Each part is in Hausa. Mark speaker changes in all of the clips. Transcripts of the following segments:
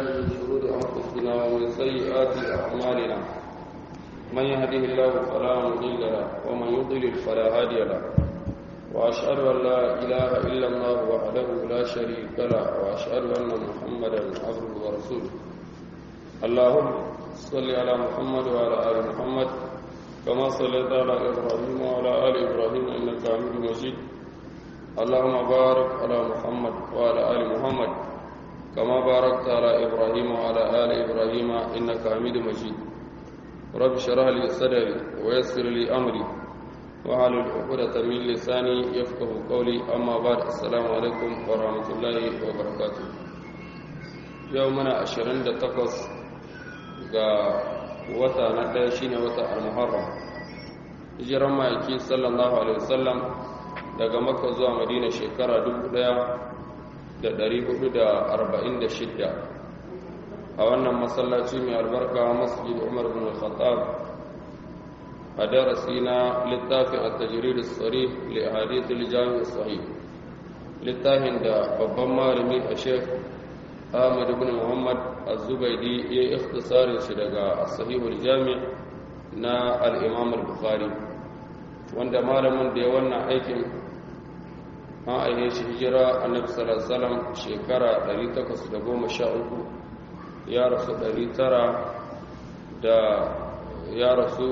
Speaker 1: من شرور أنفسنا ومن سيئات أعمالنا من يهده الله فلا مضل له ومن يضلل فلا هادي له وأشهد أن لا إله إلا الله وحده لا شريك له وأشهد أن محمدا عبده ورسوله اللهم صل على محمد وعلى آل محمد كما صليت على إبراهيم وعلى آل إبراهيم إنك حميد مجيد اللهم بارك على محمد وعلى آل محمد كما باركت على إبراهيم وعلى آل إبراهيم إنك حميد مجيد رب اشرح لي صدري ويسر لي أمري وحلل عقدة من لساني يفقه قولي أما بعد السلام عليكم ورحمة الله وبركاته يومنا 28 ga wata na ɗaya shine wata al-muharram hijiran ma'aiki sallallahu alaihi wasallam daga makka zuwa madina shekara 1446 a wannan masallaci mai albarka masjid umar bin al-khattab a darasi na littafin at-tajrid as-sarih li ahadith al-jami' as-sahih littafin da babban malami a sheikh Ahmad ibn Muhammad Az-Zubaydi ya yi ikhtisarin shi daga Sahihul Jami' na al-Imam al-Bukhari wanda malamin da ya wannan aikin an aihe shi hijira Annabi sallallahu alaihi wasallam shekara 813 ya rasu 900 da ya rasu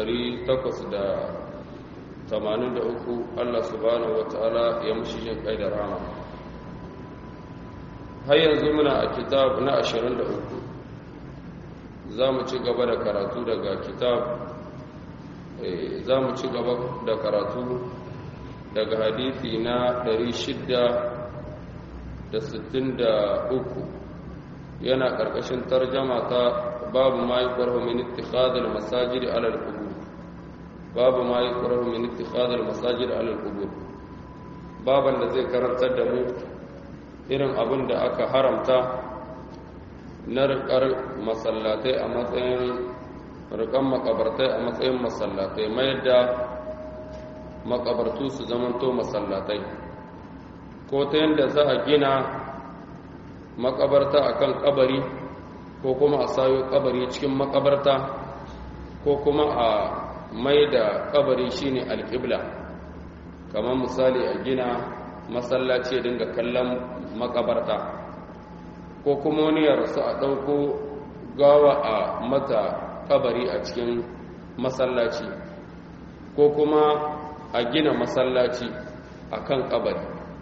Speaker 1: 883 Allah subhanahu wataala ya mushi jin kai da rahama har yanzu muna a kitab na 23 za mu ci gaba da karatu daga kitab za mu ci gaba da karatu daga hadithi na 663 yana ƙarƙashin tarjama ta babu ma yi ƙwarho min ittikhadar masajid alal kubur babu ma yi ƙwarho min ittikhadar masajid alal kubur baban da zai karantar da mu irin abin da aka haramta na rikar masallatai a matsayin rikan makabartai a matsayin masallatai mayar da makabartu su zamanto masallatai ko ta yadda za a gina makabarta akan kabari ko kuma a sayo kabari cikin makabarta ko kuma a mai da kabari shine alƙibla kamar misali a gina masallaci dinga kallon makabarta ko kuma wani ya rasu a ɗauko gawa a mata kabari a cikin masallaci ko kuma a gina masallaci a kan kabari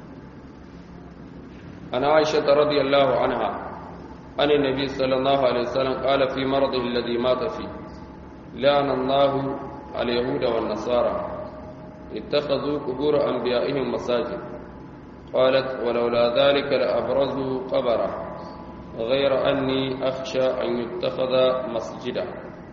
Speaker 1: ana aisha ta radiyallahu anha an nabi sallallahu alaihi wasallam qala fi maradihi alladhi mata fi la'ana Allahu al-yahuda wan nasara ittakhadhu qubur anbiya'ihim masajid قالت ولولا ذلك لأبرزوا قبره غير أني أخشى أن يتخذ مسجدا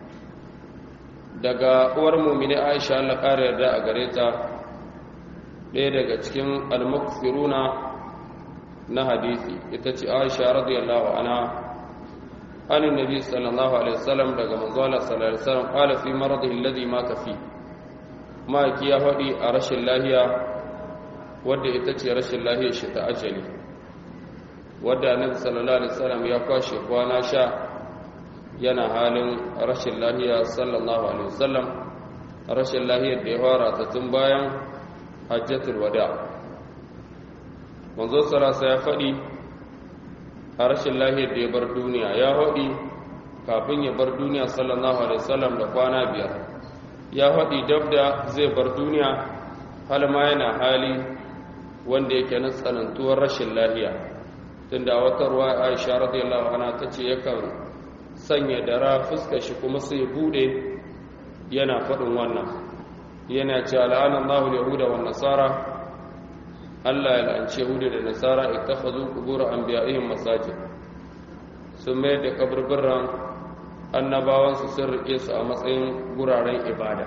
Speaker 1: daga uwar mumini Aisha Allah ƙara yarda a gare ta ɗaya daga cikin almukfiruna na hadisi ita ce Aisha radiyallahu anha an nabi sallallahu alaihi wasallam daga manzo Allah sallallahu alaihi wasallam qala fi maradihi alladhi mata fi ma ya faɗi a rashin lahiya wadda ita ce rashin lahiyar shi ta ajali wadda annabi sallallahu alaihi wasallam ya kwashe kwana sha yana halin rashin lahiya sallallahu alaihi wasallam rashin lahiyar da ya fara ta tun bayan hajjatul wada manzo sarasa ya faɗi a rashin lahiyar da ya bar duniya ya faɗi kafin ya bar duniya sallallahu alaihi wasallam da kwana biyar ya faɗi dab da zai bar duniya hal ma yana hali wanda yake na tsanantuwar rashin lahiya tunda wata ruwa aisha radiyallahu anha tace yakan sanya dara fuskar shi kuma sai bude yana faɗin wannan yana ce al'ana Allahu yahuda wan nasara Allah ya la'anci yahuda da nasara ittakhadhu qubur anbiya'ihim masajid sun mai da kaburburan annabawan su sun rike su a matsayin guraren ibada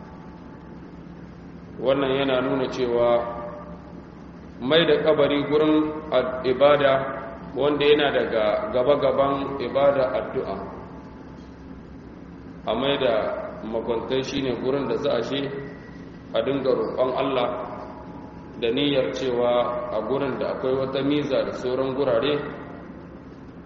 Speaker 1: wannan yana nuna cewa mai da kabari gurin ibada wanda yana daga gaba-gaban ibada addu'a a mai da makwantai shine gurin da za a shi a dinga roƙon Allah da niyyar cewa a gurin da akwai wata miza da sauran gurare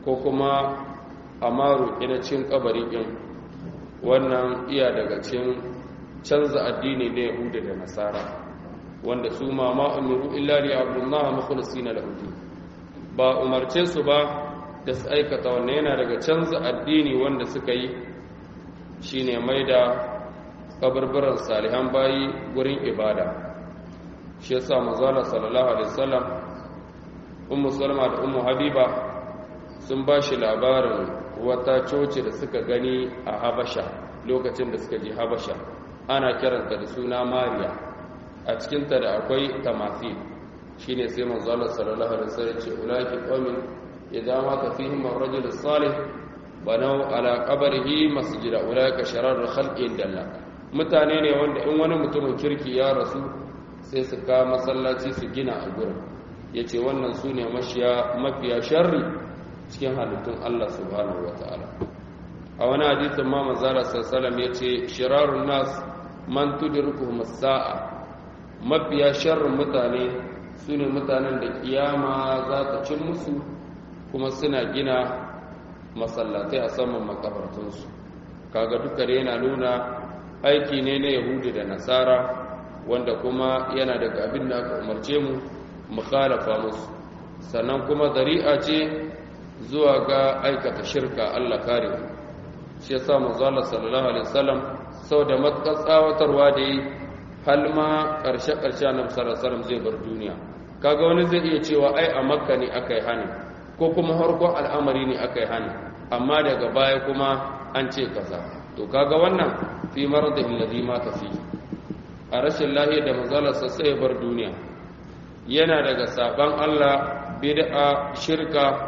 Speaker 1: ko kuma a maru cin kabari ɗin wannan iya daga cin canza addini na yahuda da nasara wanda su ma ma'amiru illa li abdullahi mukhlisina lahu ba umarce su ba da su aikata wannan yana daga canza addini wanda suka yi shine mai da kabarbaran salihan bayi gurin ibada shi yasa manzala sallallahu alaihi wasallam ummu salma da ummu habiba sun ba shi labarin wata coci da suka gani a habasha lokacin da suka je habasha ana kiranta da suna mariya a cikinta da akwai tamathil shine sai manzala sallallahu alaihi wasallam ce ulaki qaumin idza mata fihim ar-rajul salih banau ala qabrihi masjida ulaka shararul khalqi indallah mutane ne wanda in wani mutumin kirki ya rasu sai su ka masallaci su gina a gurin yace wannan sune mashiya mafiya sharri cikin halittun Allah subhanahu wataala a wani hadisin ma manzala sallallahu alaihi wasallam yace shirarun nas man tudrikuhum as-sa'a mafiya sharrin mutane sune mutanen da kiyama za ta cin musu kuma suna gina masallatai a saman makabartunsu kaga duka da yana nuna aiki ne na yahudi da nasara wanda kuma yana daga abin da aka umarce mu mu khalafa musu sannan kuma zari'a ce zuwa ga aikata shirka Allah kare shi yasa manzo Allah sallallahu alaihi wasallam sau da matsatsawatarwa da yi hal ma karshe karshe annabi sallallahu alaihi wasallam zai bar duniya kaga wani zai iya cewa ai a makka ne akai hani ko kuma harkon al'amari ne aka yi hannu amma daga baya kuma an ce kaza to kaga wannan fi maradihin ladhi mata fi a rashin lahi da manzalarsa sai ya bar duniya yana daga saban Allah bid'a shirka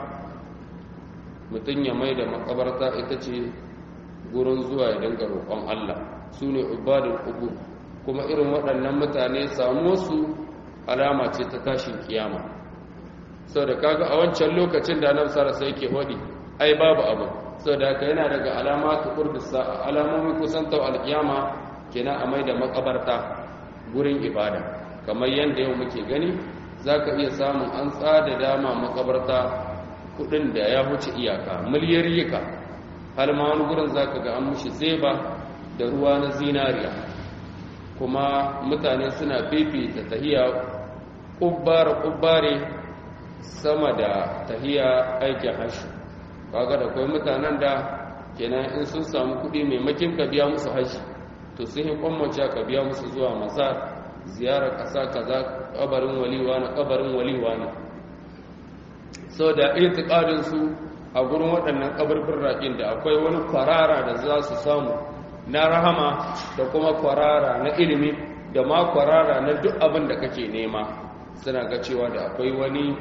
Speaker 1: mutum ya mai da makabarta ita ce gurin zuwa ya dinga roƙon Allah su ne ubadul qubur kuma irin waɗannan mutane samu su alama ce ta tashin kiyama sau da kaga a wancan lokacin da annabi sallallahu alaihi yake hodi ai babu abu sau da haka yana daga alamatu qurdisa alamomin kusantar alkiyama kenan a mai da makabarta gurin ibada kamar yadda yau muke gani zaka iya samun an tsada dama makabarta kudin da ya wuce iyaka miliyarika har ma wani gurin zaka ga an mushi zeba da ruwa na zinariya kuma mutane suna fifita tahiya kubbare kubbare sama da tahiya aikin hashi kaga da kai mutanen da kenan in sun samu kuɗi maimakin ka biya musu hashi to sun yi kwammace ka biya musu zuwa masa ziyarar ƙasa kaza kabarin waliwa na kabarin waliwa ne sau da itiƙadin su a gurin waɗannan kabarin raƙin da akwai wani kwarara da za su samu na rahama da kuma kwarara na ilimi da ma kwarara na duk abin da kake nema suna ga cewa da akwai wani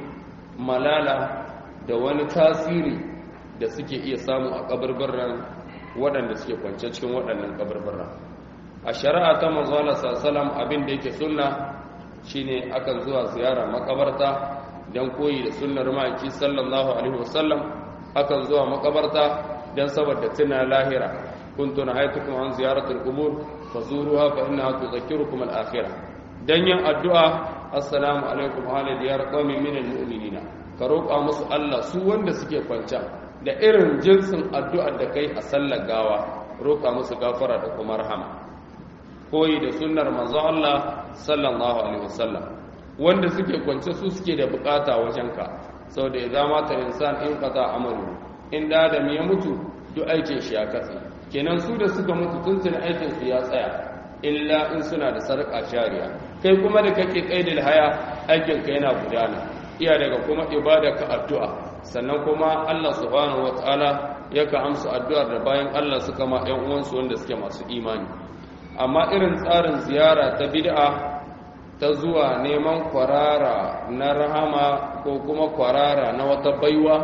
Speaker 1: malala da wani tasiri da suke iya samu a kabarbaran waɗanda suke kwance cikin waɗannan kabarbaran a shari'a ta manzala sallam abin da yake sunna shine akan zuwa ziyara makabarta don koyi da sunnar ma'aiki sallallahu alaihi wasallam akan zuwa makabarta don saboda tuna lahira kuntu nahaytukum an ziyaratul qubur fazuruha fa innaha tudhakkirukum al-akhirah dan yin addu'a assalamu alaikum ala diyar qaumin min almu'minina ka roƙa musu Allah su wanda suke kwanta da irin jinsin addu'ar da kai a sallar gawa roƙa musu gafara da kuma rahama koyi da sunnar manzo Allah sallallahu alaihi wasallam wanda suke kwance su suke da bukata wajenka saboda idza mata insan in qata amalu in da adam ya mutu duk aikin shi ya katse kenan su da suka mutu tun tun aikin su ya tsaya illa in suna da sarƙa shari'a kai kuma da kake kaidil haya aikin ka yana gudana iya daga kuma ibada ka addu'a sannan kuma Allah subhanahu wataala yaka amsa addu'ar da bayan Allah suka ma ƴan uwansu wanda suke masu imani amma irin tsarin ziyara ta bid'a ta zuwa neman kwarara na rahama ko kuma kwarara na wata baiwa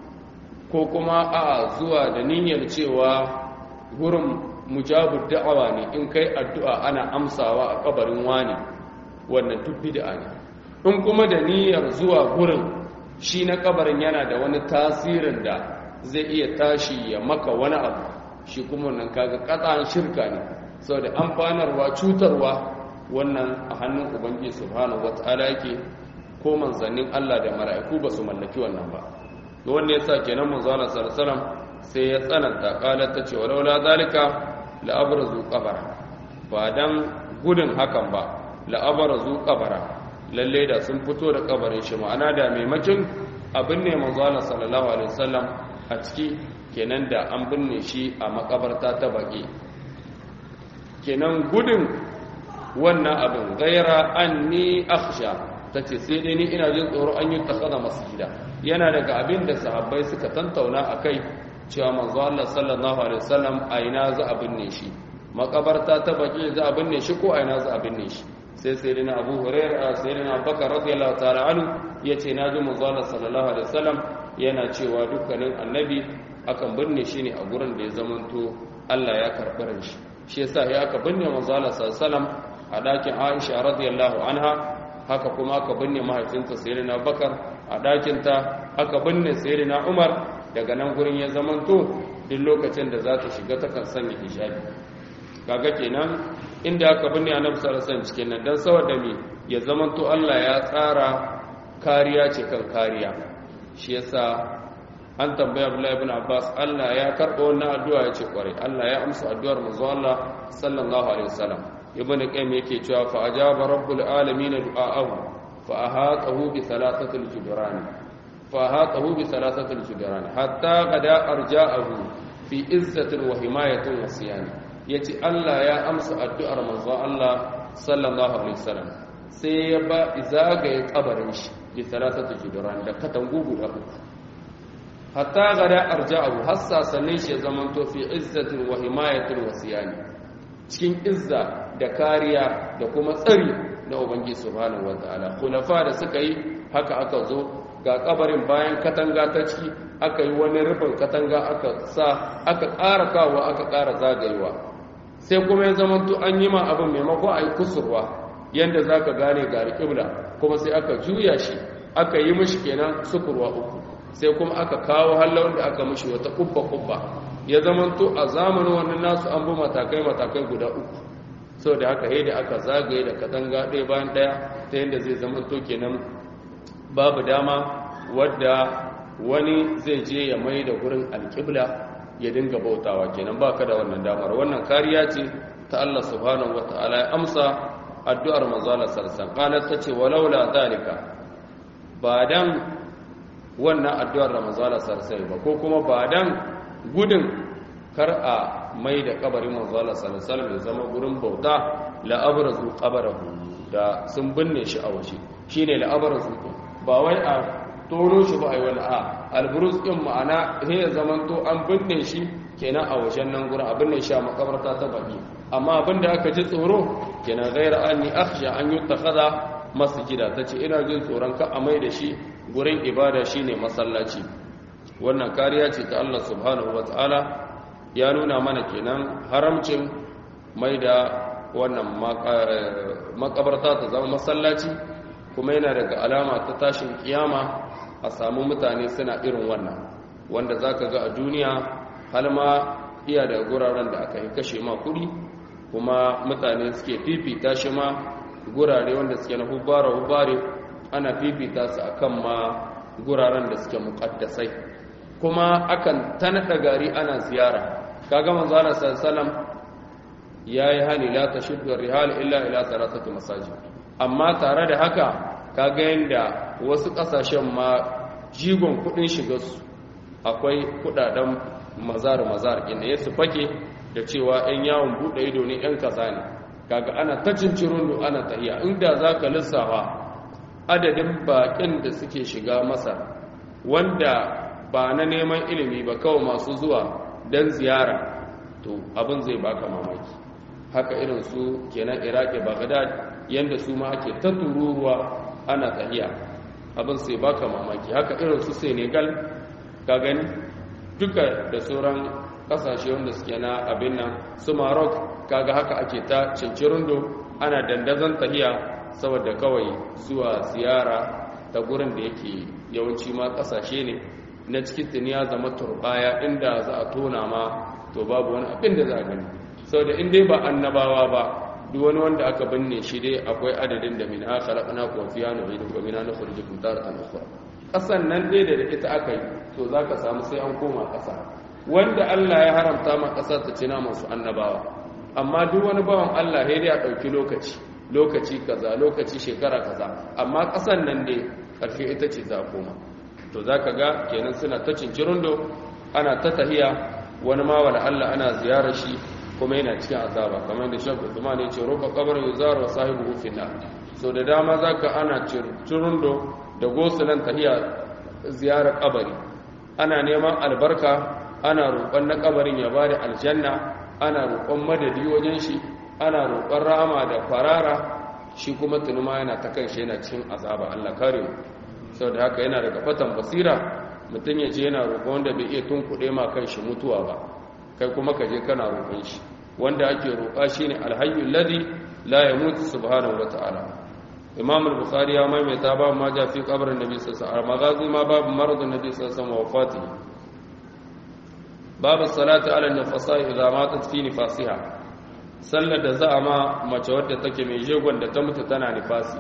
Speaker 1: ko kuma a zuwa da niyyar cewa gurin mujabud da'awa ne in kai addu'a ana amsawa a kabarin wani wannan duk bid'a ne in kuma da niyyar zuwa gurin shi na kabarin yana da wani tasirin da zai iya tashi ya maka wani abu shi kuma wannan kaga katsan shirka ne saboda amfanarwa cutarwa wannan a hannun ubangiji subhanahu wataala yake ko manzannin Allah da mala'iku ba su mallaki wannan ba wanda yasa kenan manzo Allah sallallahu alaihi wasallam sai ya tsananta qalat ta ce walaula zalika la abrazu qabara ba dan gudun hakan ba la abrazu qabara lalle da sun fito da kabarin shi ma'ana da maimakin abin ne manzo Allah sallallahu alaihi wasallam a ciki kenan da an binne shi a makabarta ta baki kenan gudun wannan abin gaira anni akhsha tace sai dai ni ina jin tsoro an yi takhada masjida yana daga abin da sahabbai suka tantauna akai cewa manzo Allah sallallahu alaihi wasallam a ina za a binne shi makabarta ta baki za a binne shi ko a ina za a binne shi sai sai dina Abu Hurairah sai dina Abubakar radiyallahu ta'ala anhu yace na ji manzo Allah sallallahu alaihi wasallam yana cewa dukkanin annabi akan binne shi ne a gurin da ya zamanto Allah ya karɓi ran shi shi yasa ya aka binne manzo Allah sallallahu alaihi wasallam a dakin Aisha radiyallahu anha haka kuma aka binne mahaifinta sayyidina Bakar a dakin ta aka binne sayyidina Umar daga nan gurin ya zamanto duk lokacin da za ta shiga ta kan sanya hijabi kaga kenan inda aka binne Annabi sallallahu alaihi wasallam cikin nan dan saboda me ya zamanto Allah ya tsara kariya ce kan kariya shi yasa an tambaya Abdullahi ibn Abbas Allah ya karɓa wannan addu'a ya ce kware Allah ya amsa addu'ar manzo Allah sallallahu alaihi wasallam ibn qayyim yake cewa fa ajaba rabbul alamin du'aahu fa ahatahu bi thalathati al-judran fa ahatahu bi thalathati al-judran hatta qada arja'ahu fi izzatin wa himayatin wa siyani yace Allah ya amsa addu'ar manzo Allah sallallahu alaihi wasallam sai ya ba izagaye kabarin shi bi thalathati al-judran da katangu guda uku hatta gada arja'ahu hassa sannin shi zaman to fi izzatin wa himayatin wa siyani cikin izza da kariya da kuma tsari na ubangiji subhanahu wataala khulafa da suka yi haka aka zo ga kabarin bayan katanga ta ciki aka yi wani rufin katanga aka sa aka ƙara kawo aka ƙara zagayewa sai kuma ya zama to an yi ma abin maimako a yi kusurwa yadda za ka gane ga alƙibla kuma sai aka juya shi aka yi mishi kenan sukurwa uku sai kuma aka kawo hallon da aka mishi wata kubba-kubba ya zamanto a zamanin wannan nasu an bi matakai-matakai guda uku sau da haka da aka zagaye da katanga ɗaya bayan ɗaya ta yadda zai zamanto kenan babu dama wadda wani zai je ya mai da gurin alƙibla ya dinga bautawa kenan ba ka da wannan damar wannan kariya ce ta Allah subhanahu wa ta'ala ya amsa addu'ar manzala sarsan ƙanar ta ce walaula zalika ba dan wannan addu'ar ramazana sarsai ba ko kuma ba dan gudun kar a mai da kabarin manzala sarsal mai zama gurin bauta la'abarazu kabarahu da sun binne shi a waje shi ne la'abarazu ba wai a tono shi ba a yi wani a alburus ɗin ma'ana he ya zama to an binne shi kenan a wajen nan gurin a binne shi a makabarta ta baki amma abin da aka ji tsoro kenan gaira an yi akhsha an yi takaza masjida ta ce ina jin tsoron ka a mai da shi gurin ibada shine masallaci wannan kariya ce ta Allah subhanahu wataala ya nuna mana kenan haramcin mai da wannan makabarta ta zama masallaci kuma yana daga alama ta tashin kiyama a samu mutane suna irin wannan wanda zaka ga a duniya har ma iya da guraren da aka yi kashe ma kudi kuma mutane suke fifita shi ma gurare wanda suke na hubbara hubbare ana fifita su akan ma guraren da suke muƙaddasai kuma akan tanada gari ana ziyara kaga manzo Allah sallallahu yayi hani la tashuddu rihal illa ila thalathati masajid amma tare da haka kaga yanda wasu kasashen ma jigon kudin shiga su akwai kudaden mazar mazar inda yasu fake da cewa ɗan yawon buɗe ido ne ɗan kaza ne kaga ana ta cincirin ana tahiya inda zaka lissafa adadin baƙin da suke shiga masar wanda ba na neman ilimi ba kawai masu zuwa don ziyara to abin zai baka mamaki haka irin su kenan iraki baghdad yadda su ma ake ta tururuwa ana tahiya abin sai baka mamaki haka irin su senegal ka gani duka da sauran kasashe wanda suke na abin nan su maroc kaga haka ake ta cincirindo ana dandazon tahiya saboda kawai zuwa ziyara ta gurin da yake yawanci ma kasashe ne na cikin tuniya zama turbaya inda za a tona ma to babu wani abin da za a gani saboda in dai ba annabawa ba duk wani wanda aka binne shi dai akwai adadin da min aka raƙana ko fiya na bai da mina na kurjikun taratan ukhra kasan nan dai da ita aka yi to za ka samu sai an koma ƙasa wanda Allah ya haramta ma ƙasa ta ci naman su annabawa amma duk wani bawan Allah ya dai a ɗauki lokaci lokaci kaza lokaci shekara kaza amma ƙasan nan dai ƙarfi ita ce za a koma to za ka ga kenan suna ta cincirundo ana ta tahiya wani ma wala Allah ana ziyarar shi kuma yana cikin azaba kamar da shakku Usman ya ce ruba kabar yuzar wa sahibu finna so da dama zaka ana cirundo da gosulan tahiya ziyarar kabari ana neman albarka ana roƙon na kabarin ya bada aljanna ana roƙon madadi wajen shi ana roƙon rahama da farara shi kuma tunuma yana ta kan shi yana cikin azaba Allah kare mu saboda haka yana daga fatan basira mutum ya ce yana roƙon wanda bai iya tunkuɗe ma kan shi mutuwa ba kai kuma ka je kana roƙon shi wanda ake roƙa shine alhayyul ladhi la yamutu subhanahu wataala imam al-bukhari ya maimaita babu ma ja fi qabrin nabi sallallahu alaihi wasallam magazi ma babu maradun nabi sallallahu alaihi wasallam wafatihi babu salati ala nafasa idza matat fi nifasiha sallar da za a ma mace wadda take mai jegon da ta mutu tana nifasi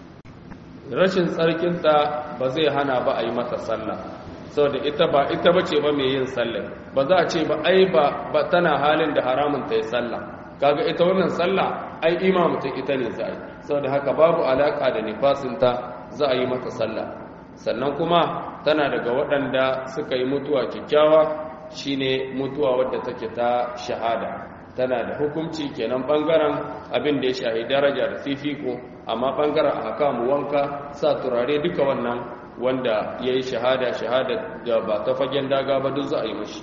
Speaker 1: rashin tsarkinta ba zai hana ba a yi mata sallah saboda ita ba ita bace ba mai yin sallah ba za a ce ba ai ba tana halin da haramun ta yi sallah kaga ita wannan sallah ai imamu ta ita ne za a yi saboda haka babu alaka da nifasinta za a yi mata sallah sannan kuma tana daga waɗanda suka yi mutuwa kyakkyawa shine mutuwa wadda take ta shahada tana da hukunci kenan bangaren abin da ya shahi daraja da fifiko amma bangaren a haka mu wanka sa turare duka wannan wanda ya yi shahada shahada da ba ta fagen daga ba duk za a yi mashi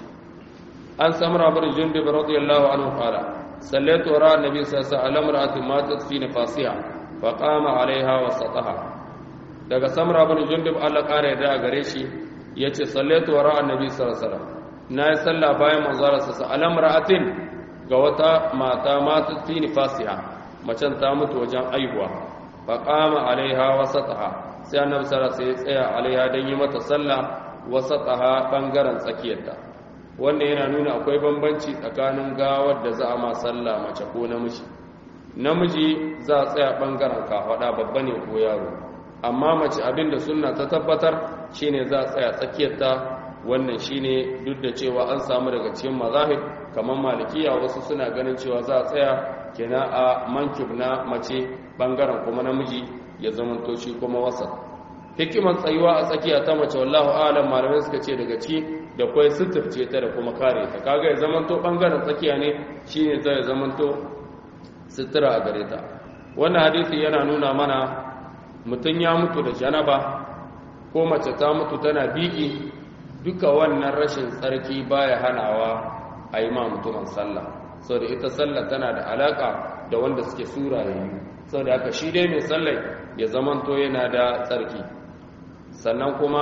Speaker 1: an samra bin jundub radiyallahu anhu qala sallaitu wara annabi sallallahu alaihi wasallam ra'atin matat fi nifasiha fa qama alaiha wa sataha daga samra bin jundub Allah kare da gare shi yace sallaitu wara annabi sallallahu alaihi wasallam na yi sallah bayan manzara sa alam ra'atin ga wata mata matat fi nifasiha macen ta mutu wajen aihuwa fa qama alaiha wa sataha sai annabi sallallahu alaihi wasallam sai ya tsaya alaiha dan yi mata sallah wa sataha bangaren tsakiyarta wannan yana nuna akwai bambanci tsakanin gawar da za a ma sallah mace ko namiji namiji za a tsaya bangaren kafaɗa babba ne ko yaro amma mace abin da sunna ta tabbatar shine za a tsaya tsakiyarta wannan shine duk da cewa an samu daga cikin mazahib kamar malikiya wasu suna ganin cewa za a tsaya kina a mankib na mace bangaren kuma namiji ya zamanto shi kuma wasa hikimar tsayuwa a tsakiya ta mace wallahu a'lam malamai suka ce daga ciki da kwai suturce ta da kuma kare ta kaga ya zamanto bangaren tsakiya ne shine zai zamanto sutura a gare ta wannan hadisi yana nuna mana mutum ya mutu da janaba ko mace ta mutu tana biki duka wannan rashin tsarki baya hanawa a yi ma mutumin sallah sau da ita sallah tana da alaka da wanda suke sura yayi sau da haka shi dai mai sallah ya zamanto yana da tsarki sannan kuma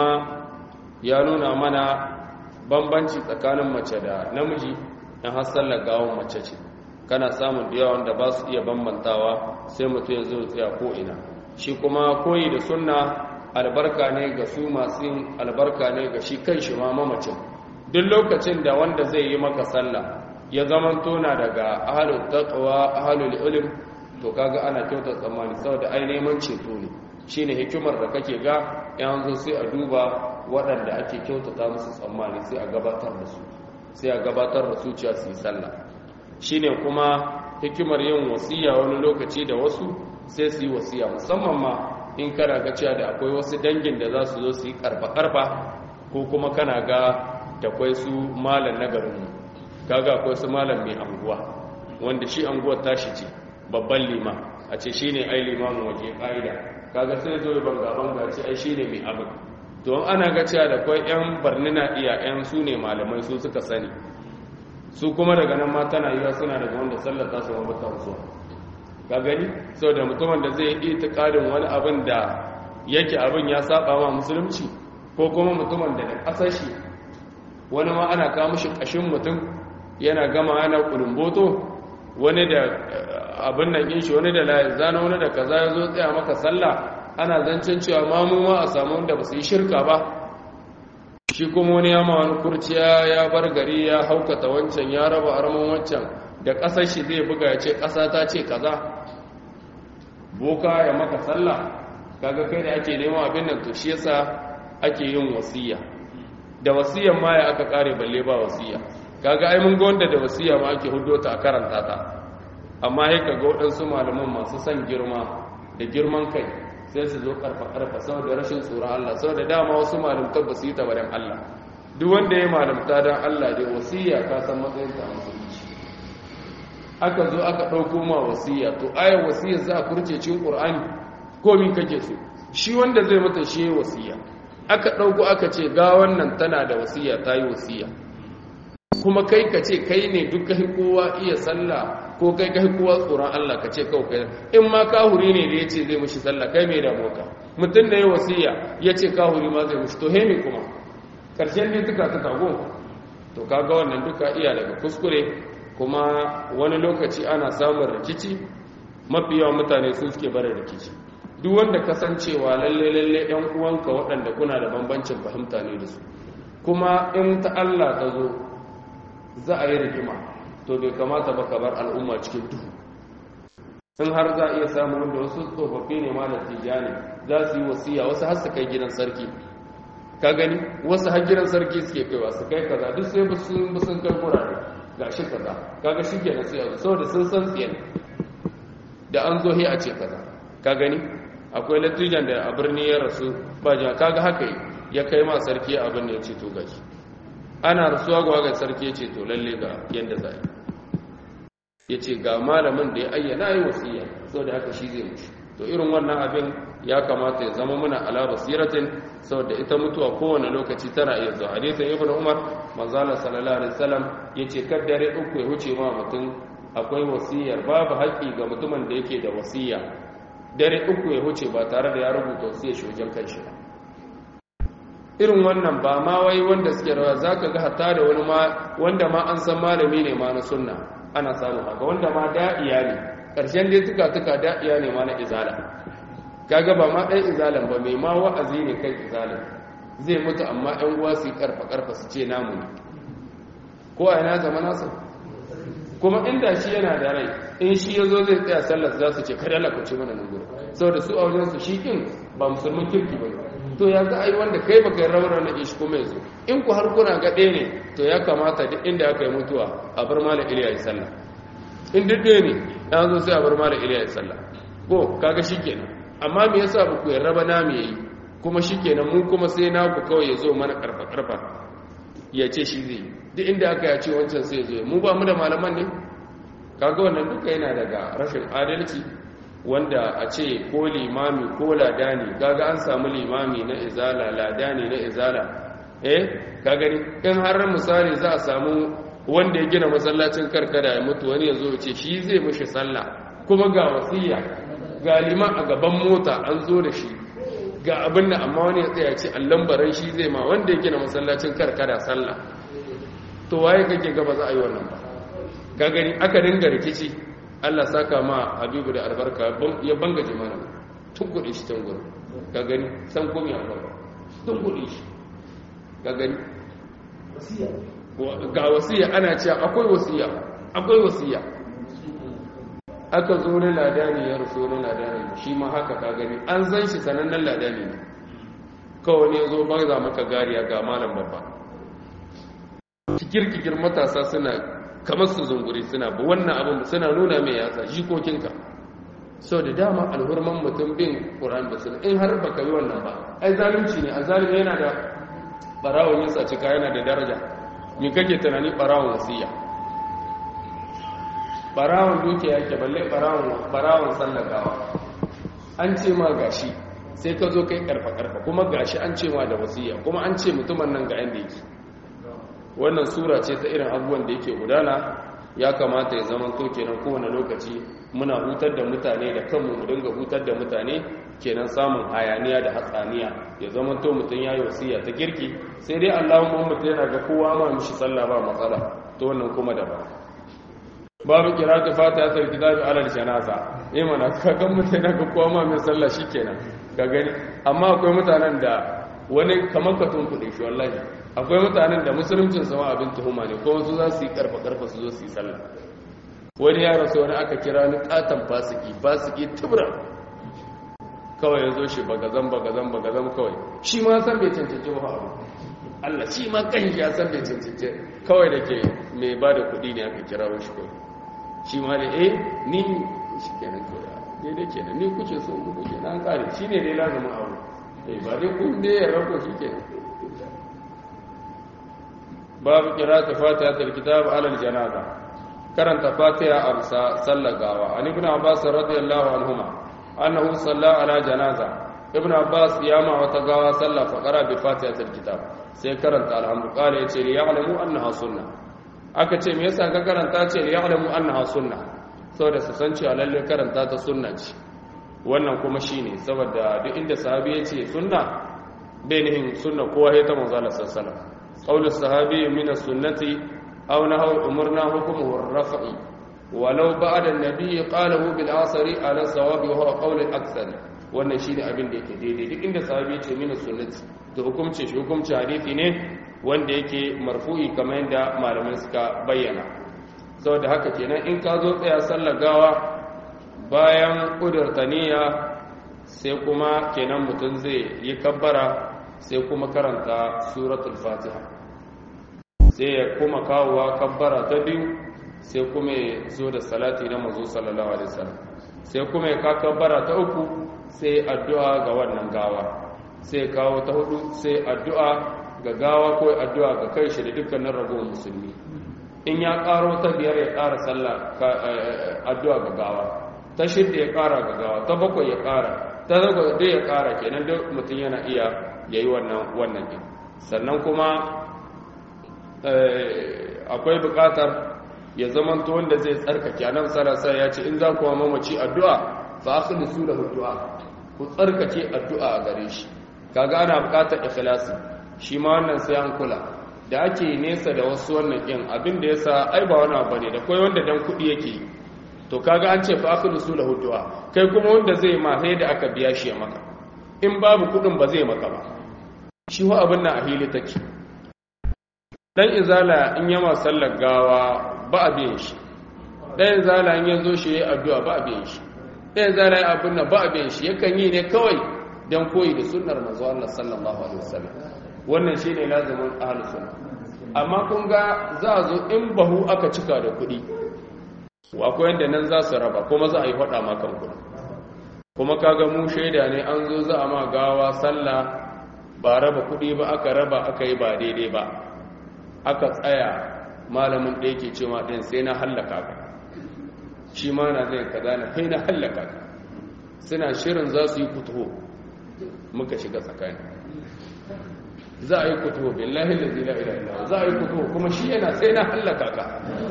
Speaker 1: ya nuna mana bambanci tsakanin mace da namiji in har sallar gawon mace ce kana samun da yawan da ba su iya bambantawa sai mutum ya zo tsaya ko'ina shi kuma koyi da sunna albarka ne ga su masu yin albarka ne ga shi kan shi ma mamacin duk lokacin da wanda zai yi maka sallah ya zaman tona daga ahalul taqwa ahalul ilm to kaga ana kyauta tsammani saboda ai neman ceto ne shine hikimar da kake ga yan zo sai a duba waɗanda ake kyautata musu tsammani sai a gabatar da su sai a gabatar da su cewa su yi sallah shine kuma hikimar yin wasiya wani lokaci da wasu sai su yi wasiya musamman ma in kana ga cewa da akwai wasu dangin da za su zo su yi karfa-karfa ko kuma kana ga da akwai su malam na garinmu kaga akwai su malam mai anguwa wanda shi anguwar tashi ce babban lima a ce shine ai limamin waje ƙa'ida kaga sai zo banga banga ce ai shine mai abin to ana ga cewa da akwai yan barnina iya yan su ne malamai su suka sani su kuma daga nan ma tana yiwa suna daga wanda sallar ta su mabata zuwa ka gani sau da mutumin da zai yi ƙarin wani abin da yake abin ya saba ma musulunci ko kuma mutumin da da ƙasar shi wani ma ana kawo shi ƙashin mutum yana gama yana kulumboto wani da abin nan yin shi wani da zana wani da kaza ya zo tsaya maka sallah ana zancen cewa mamu ma a samu wanda ba su yi shirka ba shi kuma wani ya ma wani kurciya ya bar gari ya haukata wancan ya raba arman wancan da ƙasar shi zai buga ya ce ƙasa ta ce kaza boka ya maka sallah kaga kai da ake neman abin nan to shi yasa ake yin wasiya da wasiyan ma ya aka kare balle ba wasiya kaga ai mun ga wanda da wasiya ma ake hudo ta a karanta ta amma sai kaga waɗansu malaman masu son girma da girman kai sai su zo karfa karfa saboda rashin tsoron Allah saboda dama wasu malamta ba su yi tabarin Allah duk wanda ya malamta dan Allah dai wasiya ka san matsayin ta musulunci aka zo aka ɗauko ma wasiya to ayar wasiya za a kurce cikin ƙur'ani komi kake so shi wanda zai mata shi wasiya aka ɗauko aka ce ga wannan tana da wasiya ta yi wasiya kuma kai ka ce kai ne duk kai kowa iya sallah ko kai kai kowa tsoron Allah ka ce kawai kai in ma kahuri ne da ya ce zai mushi sallah kai mai damuwa ka mutum da ya wasiya ya ce kahuri ma zai mushi to hemi kuma ƙarshen ne duka ta tago to kaga wannan duka iya daga kuskure kuma wani lokaci ana samun rikici mafi yawan mutane su suke barin rikici duk wanda kasancewa lalle lalle yan uwanka waɗanda kuna da bambancin fahimta ne da su kuma in ta Allah ta zo za a yi rigima to bai kamata ba ka bar al'umma cikin duhu in har za a iya samun wanda wasu tsofaffi ne malar tijjani za su yi wasiya wasu har su kai gidan sarki ka gani wasu har gidan sarki suke kaiwa su kai kaza duk sai sun sun kai kurare ga shi kaza kaga shi ke nasu yanzu saboda sun san tsiyan da an zo a ce kaza ka gani akwai latijan da a birni ya rasu ba jan kaga haka ya kai ma sarki abin da ya ce to gashi ana rasuwa ga waga sarki ya ce to lalle ga yadda za ya ce ga malamin da ya ayyana yi wasiya saboda haka shi zai mushi to irin wannan abin ya kamata ya zama muna ala basiratin saboda ita mutuwa kowane lokaci tana iya zuwa hadisin ibnu umar manzala sallallahu alaihi wasallam yace kaddare uku ya huce ma mutum akwai wasiyar babu haƙƙi ga mutumin da yake da wasiya dare uku ya huce ba tare da ya rubuta wasiyar shi wajen kanshi ba irin wannan ba ma wai wanda suke rawa zaka ga hatta da wani ma wanda ma an san malami ne ma na sunna ana samu haka wanda ma da'iya ne ƙarshen dai tuka tuka da'iya ne ma na izala kaga ba ma ɗan izalan ba mai ma wa'azi ne kai izalan zai mutu amma ɗan uwa su yi karfa karfa su ce namu ne ko a yana zama nasu kuma inda shi yana da rai in shi ya zo zai tsaya sallar za su ce kada la kuce mana nan gudu saboda su a wajen su shi kin ba musulmin kirki ba to ya za a yi wanda kai baka yi rawar na ishi kuma yanzu in ku har kuna ga ɗaya ne to ya kamata duk inda aka yi mutuwa a bar malam iliya yi sallah in duk ɗaya ne ya zo sai a bar malam iliya yi sallah ko kaga shi kenan amma me yasa ba ku yarda ba na me yi kuma shikenan mun kuma sai naku kawai ya zo mana karfa karfa ya ce shi zai duk inda aka ya ce wancan sai zo mu ba mu da malaman ne kaga wannan duka yana daga rashin adalci wanda a ce ko limami ko ladani kaga an samu limami na izala ladani na izala eh ka gani in har misali za a samu wanda ya gina masallacin karkara ya mutu wani ya zo ya ce shi zai mishi sallah kuma ga wasiya ga liman a gaban mota an zo da shi ga abin da amma wani ya tsaya ce allon baran shi zai ma wanda ya gina masallacin karkara sallah to waye kake gaba za a yi wannan ba ka gani aka dinga rikici Allah saka ma Habibu da albarka ya bangaje mana tun kuɗi shi can gurin ka gani san komi a gaba tun kuɗi shi ka gani ga wasiya ana cewa akwai wasiya akwai wasiya aka zo na ladani ya rufe na ladani shi ma haka ka gani an san shi sanannen ladani ne kawai ne zo ba za maka gariya ga malam babba kikir-kikir matasa suna kamar su zunguri suna ba wannan abin suna nuna mai yatsa jikokinka sau da dama alhurman mutum bin ƙuran da suna in har baka yi wannan ba ai zalunci ne a zalunci yana da ɓarawon yin sacika yana da daraja me kake tunani ɓarawon wasiya barawon duke yake balle barawon sallakawa an ce ma gashi sai ka zo kai karfa-karfa kuma gashi an ce ma da wasiya kuma an ce mutumin nan ga yanda yake wannan sura ce ta irin abubuwan da yake gudana ya kamata ya zama to kenan kowane lokaci muna hutar da mutane da kanmu mu dinga hutar da mutane kenan samun hayaniya da hatsaniya ya zama to mutum ya yi wasiya ta girki sai dai allahun mutum yana ga kowa ma mishi sallah ba matsala to wannan kuma daban babu kiratu fatiha sai kitabi alal janaza eh mana kagan mutane ga kowa ma mai sallah shikenan ka gani amma akwai mutanen da wani kamar ka tunkuɗe shi wallahi akwai mutanen da musuluncin sama abin tuhuma ne ko wasu za su yi karfa karfa su zo su yi sallah wani ya rasu wani aka kira ni katon fasiki fasiki tubra kawai ya zo shi bagazan bagazan bagazan kawai shi ma san bai cancanci ba abu Allah shi ma kan ya san bai cancance kawai da ke mai ba da kuɗi ne aka kira shi kawai shi ma da eh ni shi kenan kawai daidai kenan ni kuke so mu kuke na kare shi ne dai lazumin aure eh ba dai kun dai ya rako shi kenan babu qira'atu fatihatul kitab ala al-janaza karanta fatiha a bisa sallar gawa an ibn abbas radiyallahu anhuma annahu salla ala janaza ibn abbas ya ma wata gawa sallah fa qara bi fatihatul kitab sai karanta alhamdu qala yace li ya'lamu annaha sunna aka ce me yasa ka karanta ce li ya'lamu annaha sunna saboda su san cewa lalle karanta ta sunna ce wannan kuma shine saboda duk inda sahabi yace sunna bai nihin sunna kowa ya ta manzo Allah sallallahu alaihi wasallam qaulu sahabi min as-sunnati aw nahaw umarna hukmuhu ar-raf'i walau ba'da an-nabi qalahu bil asri ala sawabi wa huwa qawl al-akthar wannan shine abin da yake daidai duk inda sahabi yace min as-sunnati to hukumci shi hukumci hadisi ne wanda yake marfu'i kamar yadda malamai suka bayyana saboda haka kenan in ka zo tsaya sallar gawa bayan kudurta niyya sai kuma kenan mutum zai yi kabbara sai kuma karanta suratul fatiha sai ya kuma kawowa kabbara ta biyu sai kuma ya zo da salati na mazo sallallahu alaihi wasallam sai kuma ya ka kabbara ta uku sai addu'a ga wannan gawa sai kawo ta hudu sai addu'a ga gawa ko addu'a ga kai shi da dukkanin ragowar musulmi in ya karo ta biyar ya kara sallah addu'a ga gawa ta shidda ya kara ga gawa ta bakwai ya kara ta zago dai ya kara kenan duk mutum yana iya yayi wannan wannan din sannan kuma akwai bukatar ya zamanto wanda zai tsarkake anan sarasa ya ce in za ku mamaci addu'a fa akhlisu lahu du'a ku tsarkake addu'a a gare shi kaga ana bukatar ikhlasi shi ma wannan sai an kula da ake nesa da wasu wannan din abin da yasa ai ba wani abu ne da kai wanda dan kudi yake to kaga an ce fa akhlisu lahu du'a kai kuma wanda zai ma sai da aka biya shi ya maka in babu kudin ba zai maka ba shi wa abin nan a hili take dan izala in yama sallar gawa ba a biyan shi dan izala in yazo shi yayi addu'a ba a biyan shi dan izala ya abin nan ba a biyan shi yakan yi ne kawai dan koyi da sunnar manzo Allah sallallahu alaihi wasallam wannan shine lazimin ahlus sunna amma kun ga za a zo in bahu aka cika da kuɗi akwai yanda nan za su raba kuma za a yi faɗa ma kan kuɗi kuma kaga mu shaida ne an zo za a ma gawa sallah ba raba kuɗi ba aka raba aka yi ba daidai ba aka tsaya malamin da yake cewa ɗin sai na hallaka ka shi ma na zai kaza na kai na hallaka ka suna shirin za su yi kutuho muka shiga tsakani za a yi kutuho billahi da zila ila za a yi kutuho kuma shi yana sai na hallaka ka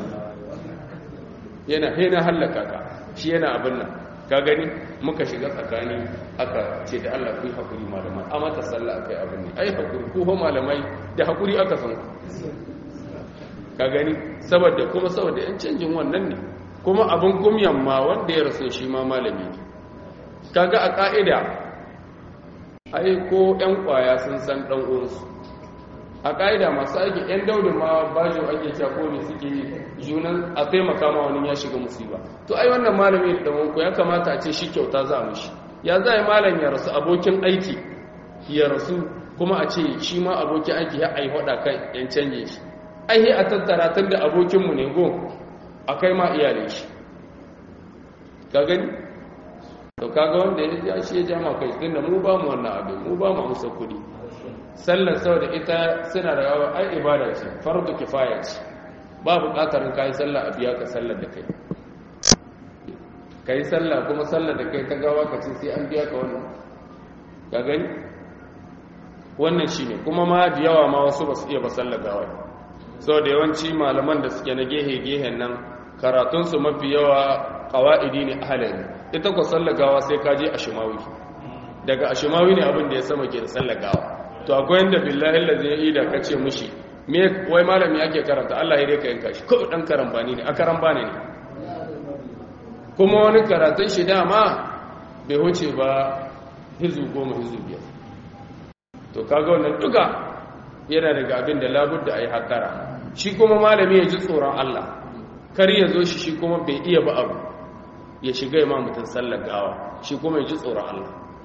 Speaker 1: yana sai na hallaka ka shi yana abin nan ka gani muka shiga tsakani aka ce da Allah ku yi hakuri malamai a mata sallah akai abin ne ai hakuri ku malamai da hakuri aka san ka gani saboda kuma saboda yan canjin wannan ne kuma abin gumyan ma wanda ya rasu shi ma malami ne kaga a ka'ida ai ko yan kwaya sun san dan uwansu a ka'ida masu aiki yan daudin ma bajo ake cewa ko ne suke junan a taimaka ma wani ya shiga musiba to ai wannan malami da wanku ya kamata a ce shi kyauta za a mishi ya za a yi malam ya rasu abokin aiki ya rasu kuma a ce shi ma abokin aiki ya ai hada kan yan canje shi ai a tattara tun da abokinmu ne go a kai ma iyalin shi ka gani to kaga wanda ya shi ya jama kai tun da mu ba mu wannan abin mu ba mu amsa kuɗi sallar saboda ita suna da yawa ai ibada ce fardu kifaya ce ba buƙatar in kai sallah a biya ka sallar da kai kai sallah kuma sallar da kai ta gawa ka ce sai an biya ka wannan ka gani wannan shine kuma ma da yawa ma wasu ba su iya ba sallar gawa saboda yawanci malaman da suke na gehe-gehen nan karatunsu mafi yawa ƙawa'idi ne ahalari ita ku sallar gawa sai ka je a shimawi daga a shimawi ne abin da ya sama ke da sallar gawa to akwai yadda billahi lazi ya ida ka ce mushi me wai malami ake karanta Allah ya ka yanka shi kawai dan karambani ne a karambani ne kuma wani karatun shi dama bai wuce ba hizu goma hizu biyar to kaga wannan duka yana daga abin da labudda a yi hattara shi kuma malami ya ji tsoron Allah kar ya zo shi shi kuma bai iya ba abu ya shiga ya mutum sallar gawa shi kuma ya ji tsoron Allah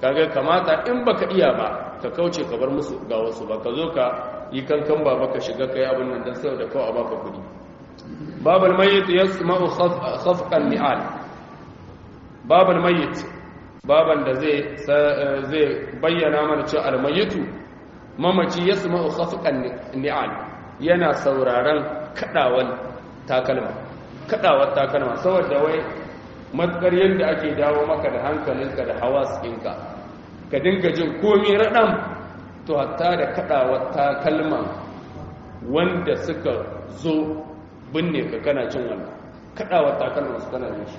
Speaker 1: kaga kamata in baka iya ba ka kauce ka bar musu ga wasu ba ka zo ka yi kankan ba ka shiga kai abin nan dan saboda kawai a baka kudi babal mayyit yasma'u khafqan ni'al babal mayyit baban da zai zai bayyana mana cewa al mayyitu mamaci yasma'u khafqan ni'al yana sauraron kadawan takalma kadawar takalma saboda wai matkar yadda ake dawo maka da hankalinka da hawas ɗinka ka dinga jin komi raɗan to hatta da kadawar takalma wanda suka zo binne ka kana jin wannan kadawar takalma su kana jin shi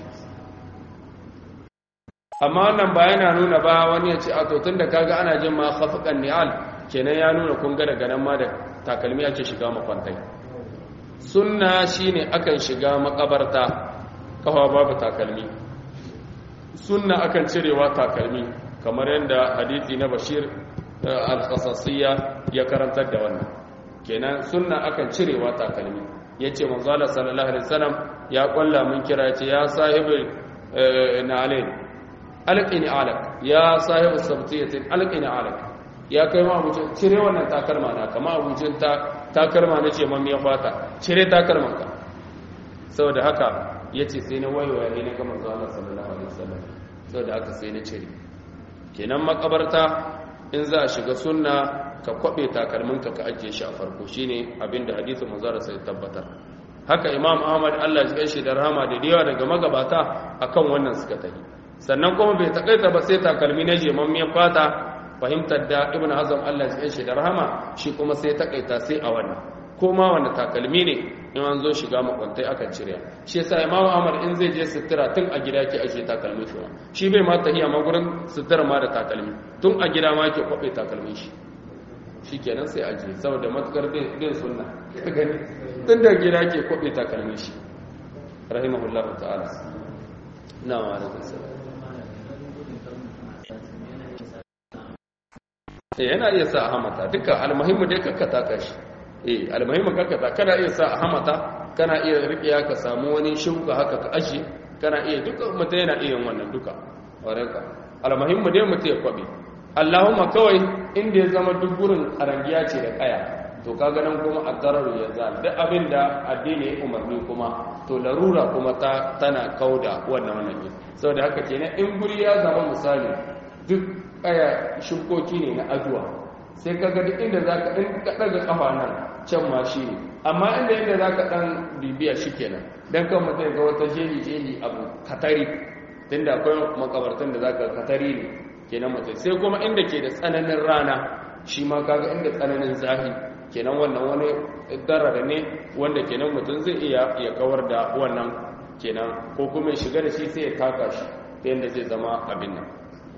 Speaker 1: amma wannan ba yana nuna ba wani ya ce a to tun da kaga ana jin ma khafiqan ni'al kenan ya nuna kun ga daga nan ma da takalmi ake shiga makwantai sunna shine akan shiga makabarta kafa babu takalmi sunna akan cirewa takalmi kamar yadda hadisi na bashir al-khasasiyya ya karantar da wannan kenan sunna akan cirewa takalmi yace manzo Allah sallallahu alaihi wasallam ya kwalla mun kira yace ya sahibul na'alain alqini alaq ya sahibu sabtiyatin alqini alaq ya kai ma abucin cire wannan takalma na kama abucin ta takalma na ce mamiyar fata cire takalmanka saboda haka ya ce sai na waiwaya ne na gama zuwa sallallahu alaihi wasallam saboda haka sai na cire kenan makabarta in za a shiga sunna ka kwabe takalminka ka ajiye shi a farko shine abinda hadisin manzara sai tabbatar haka imam ahmad Allah ya shi da rahama da yawa daga magabata akan wannan suka tafi sannan kuma bai takaita ba sai takalmi na jemammiyar fata fahimtar da ibn hazm Allah ya shi da rahama shi kuma sai takaita sai a wannan ko ma wanda takalmi ne in an zo shiga makwantai akan cire shi yasa imamu ahmad in zai je sutura tun a gida ke ashe takalmi shi shi bai ma tahiya ma gurin sutura ma da takalmi tun a gida ma ke kwabe takalmin shi shi kenan sai aje saboda matukar bin sunna gani tun da gida ke kwabe takalmin shi rahimahullahu ta'ala na wa alaikum salam yana iya sa a hamata duka almuhimmu dai kakka taka shi eh almuhimmu kakka ta kana iya sa a hamata kana iya riƙiya ka samu wani shuka haka ka ashe kana iya duka mutum yana iya wannan duka warenka almuhimmu dai mutum ya kwabe allahumma kawai inda ya zama duk gurin arangiya ce da kaya to kaga nan kuma addarar ya za duk abin da addini ya umarni kuma to larura kuma ta tana kauda wannan wannan saboda haka kenan in guri ya zama misali duk kaya shukoki ne na aduwa sai ka duk inda za ka ɗin kaɗa ƙafa nan can ma shi ne amma inda inda za ka ɗan bibiya shi kenan don kan mutum ga wata jeli-jeli abu katari tun da akwai makabartan da za ka katari ne kenan mutum sai kuma inda ke da tsananin rana shi ma kaga inda tsananin zafi kenan wannan wani darara ne wanda kenan mutum zai iya ya kawar da wannan kenan ko kuma ya shiga da shi sai ya taka shi ta yadda zai zama abin nan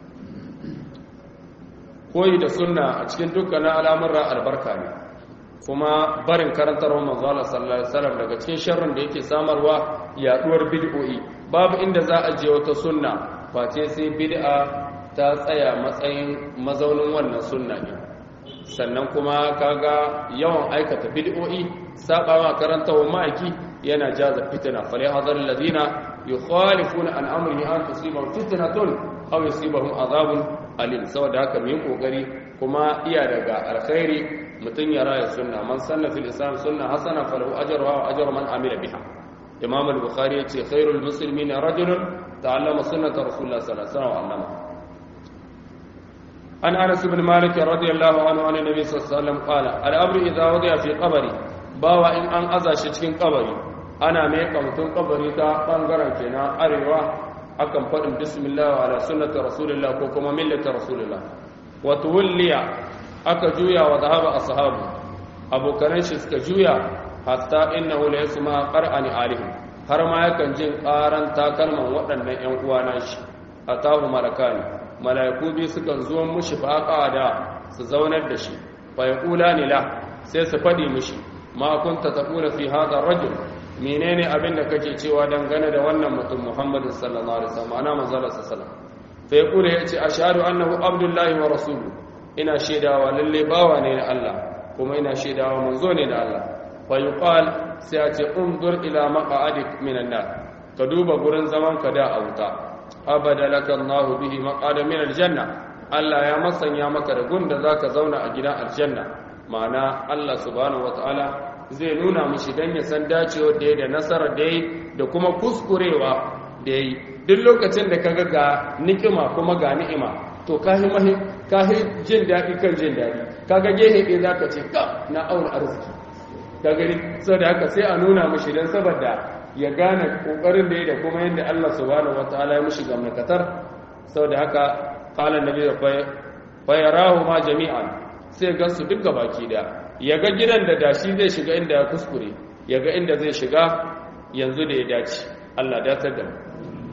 Speaker 1: koyi da sunna a cikin dukkanin al'amurra albarka ne kuma barin karantarwar manzala sallallahu alaihi wasallam daga cikin sharrin da yake samarwa yaduwar bid'o'i babu inda za a je wata sunna face sai bid'a ta tsaya matsayin mazaunin wannan sunna ne sannan kuma kaga yawan aikata bid'o'i sabawa karantarwar ma'aiki yana jaza fitina fali hadar ladina yukhalifuna an amrihi an tusibahum fitnatun aw yusibahum azabun alim saboda haka mu yi kokari kuma iya daga alkhairi mutun ya raya sunna man sanna fil islam sunna hasana falahu ajruha wa ajru man amila biha imam al-bukhari yace khairul muslimin rajulun ta'allama sunnata rasulullah sallallahu alaihi wasallam an anas ibn malik radiyallahu anhu an nabi sallallahu alaihi wasallam qala al-amru idha wadi'a fi qabri bawa in an aza shi cikin kabari ana mai kamtun kabari ta bangaren kenan arewa akan faɗin bismillah wa ala sunnati rasulillah ko kuma millati rasulillah wa tuwalliya aka juya wa zahaba ashabu abokanan shi suka juya hatta innahu la yasma qur'ani alihim har ma yakan jin ƙaran takalman waɗannan ƴan uwana shi atahu malakani malaiku bi sukan zo mushi faqa da su zaunar da shi fa yaqulani la sai su faɗi mushi ma kunta taqula fi hadha ar-rajul menene abin da kake cewa dangane da wannan mutum Muhammadu sallallahu alaihi wasallam ana manzala sallallahu fa yaqulu yace ashhadu annahu abdullahi wa rasuluhu ina shaidawa lalle bawa ne na Allah kuma ina shaidawa manzo ne na Allah fa yuqal sai a ce undur ila maq'adik minan nar ka duba gurin zaman ka da a wuta abada laka Allah bihi maq'ada min aljanna Allah ya masanya maka da gunda zaka zauna a gidan aljanna ma'ana Allah subhanahu wataala zai nuna mishi dan ya san dacewa da da nasarar da yi da kuma kuskurewa da yi duk lokacin da kaga ga nikima kuma ga ni'ima to kahi mahi kahi jin daɗi kan jin daɗi kaga gehe ɗaya zaka ce ka na auna arziki ka gani saboda haka sai a nuna mishi dan saboda ya gane kokarin da ya da kuma yadda Allah subhanahu wataala ya mishi gamnakatar saboda haka qala annabi fa yarahu ma jami'an sai ga su duka baki da ya ga gidan da dashi zai shiga inda ya kuskure ya ga inda zai shiga yanzu da ya dace Allah datar da mu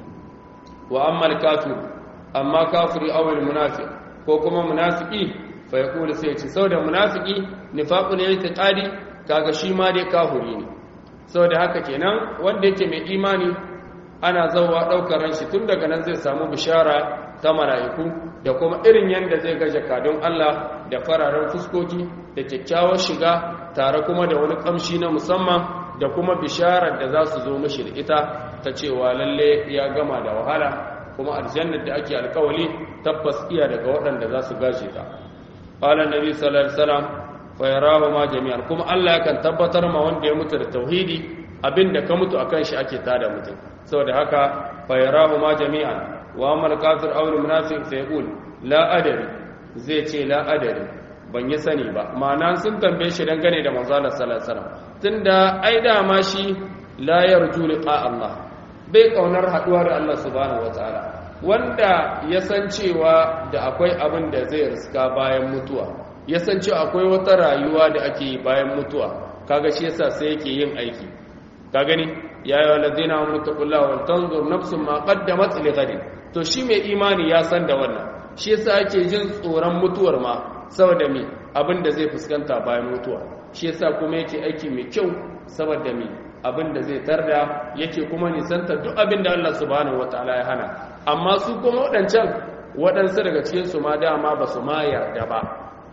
Speaker 1: wa amma al-kafir amma kafiri aw al-munafiq ko kuma munafiki fa yaqulu sai ya ce saboda munafiki nifaqun i'tiqadi kaga shi ma dai kafiri ne saboda haka kenan wanda yake mai imani ana zauwa daukar ranshi tun daga nan zai samu bishara ta mala'iku da kuma irin yanda zai ga jakadun Allah da fararen fuskoki da kyakkyawar shiga tare kuma da wani kamshi na musamman da kuma bisharar da za su zo mishi da ita ta cewa lalle ya gama da wahala kuma aljannar da ake alkawali tabbas iya daga waɗanda za su gaje ta qala nabi sallallahu alaihi wasallam fayarahu ma jami'an kuma Allah yakan tabbatar ma wanda ya mutu da tauhidi abinda ka mutu akan shi ake tada mutum saboda haka fayarahu ma jami'an wa amal kafir aw al munafiq fa yaqul la adari zai ce la adari ban yi sani ba ma'ana sun tambaye shi dangane da manzo Allah sallallahu alaihi wasallam tunda ai da ma shi la yarju liqa Allah bai kaunar haduwa da Allah subhanahu wataala wanda ya san cewa da akwai abin da zai riska bayan mutuwa ya san cewa akwai wata rayuwa da ake yi bayan mutuwa kaga shi yasa sai yake yin aiki ka gani ya yi waladzina wa mutaqullaha wal tanzur nafsun ma qaddamat li ghadin to shi mai imani ya san da wannan shi yasa ake jin tsoron mutuwar ma saboda me abin da zai fuskanta bayan mutuwa shi yasa kuma yake aiki mai kyau saboda me abin da zai tarda yake kuma nisanta duk abin da Allah subhanahu wataala ya hana amma su kuma waɗancan waɗansu daga cikin su ma dama ba su ma yarda ba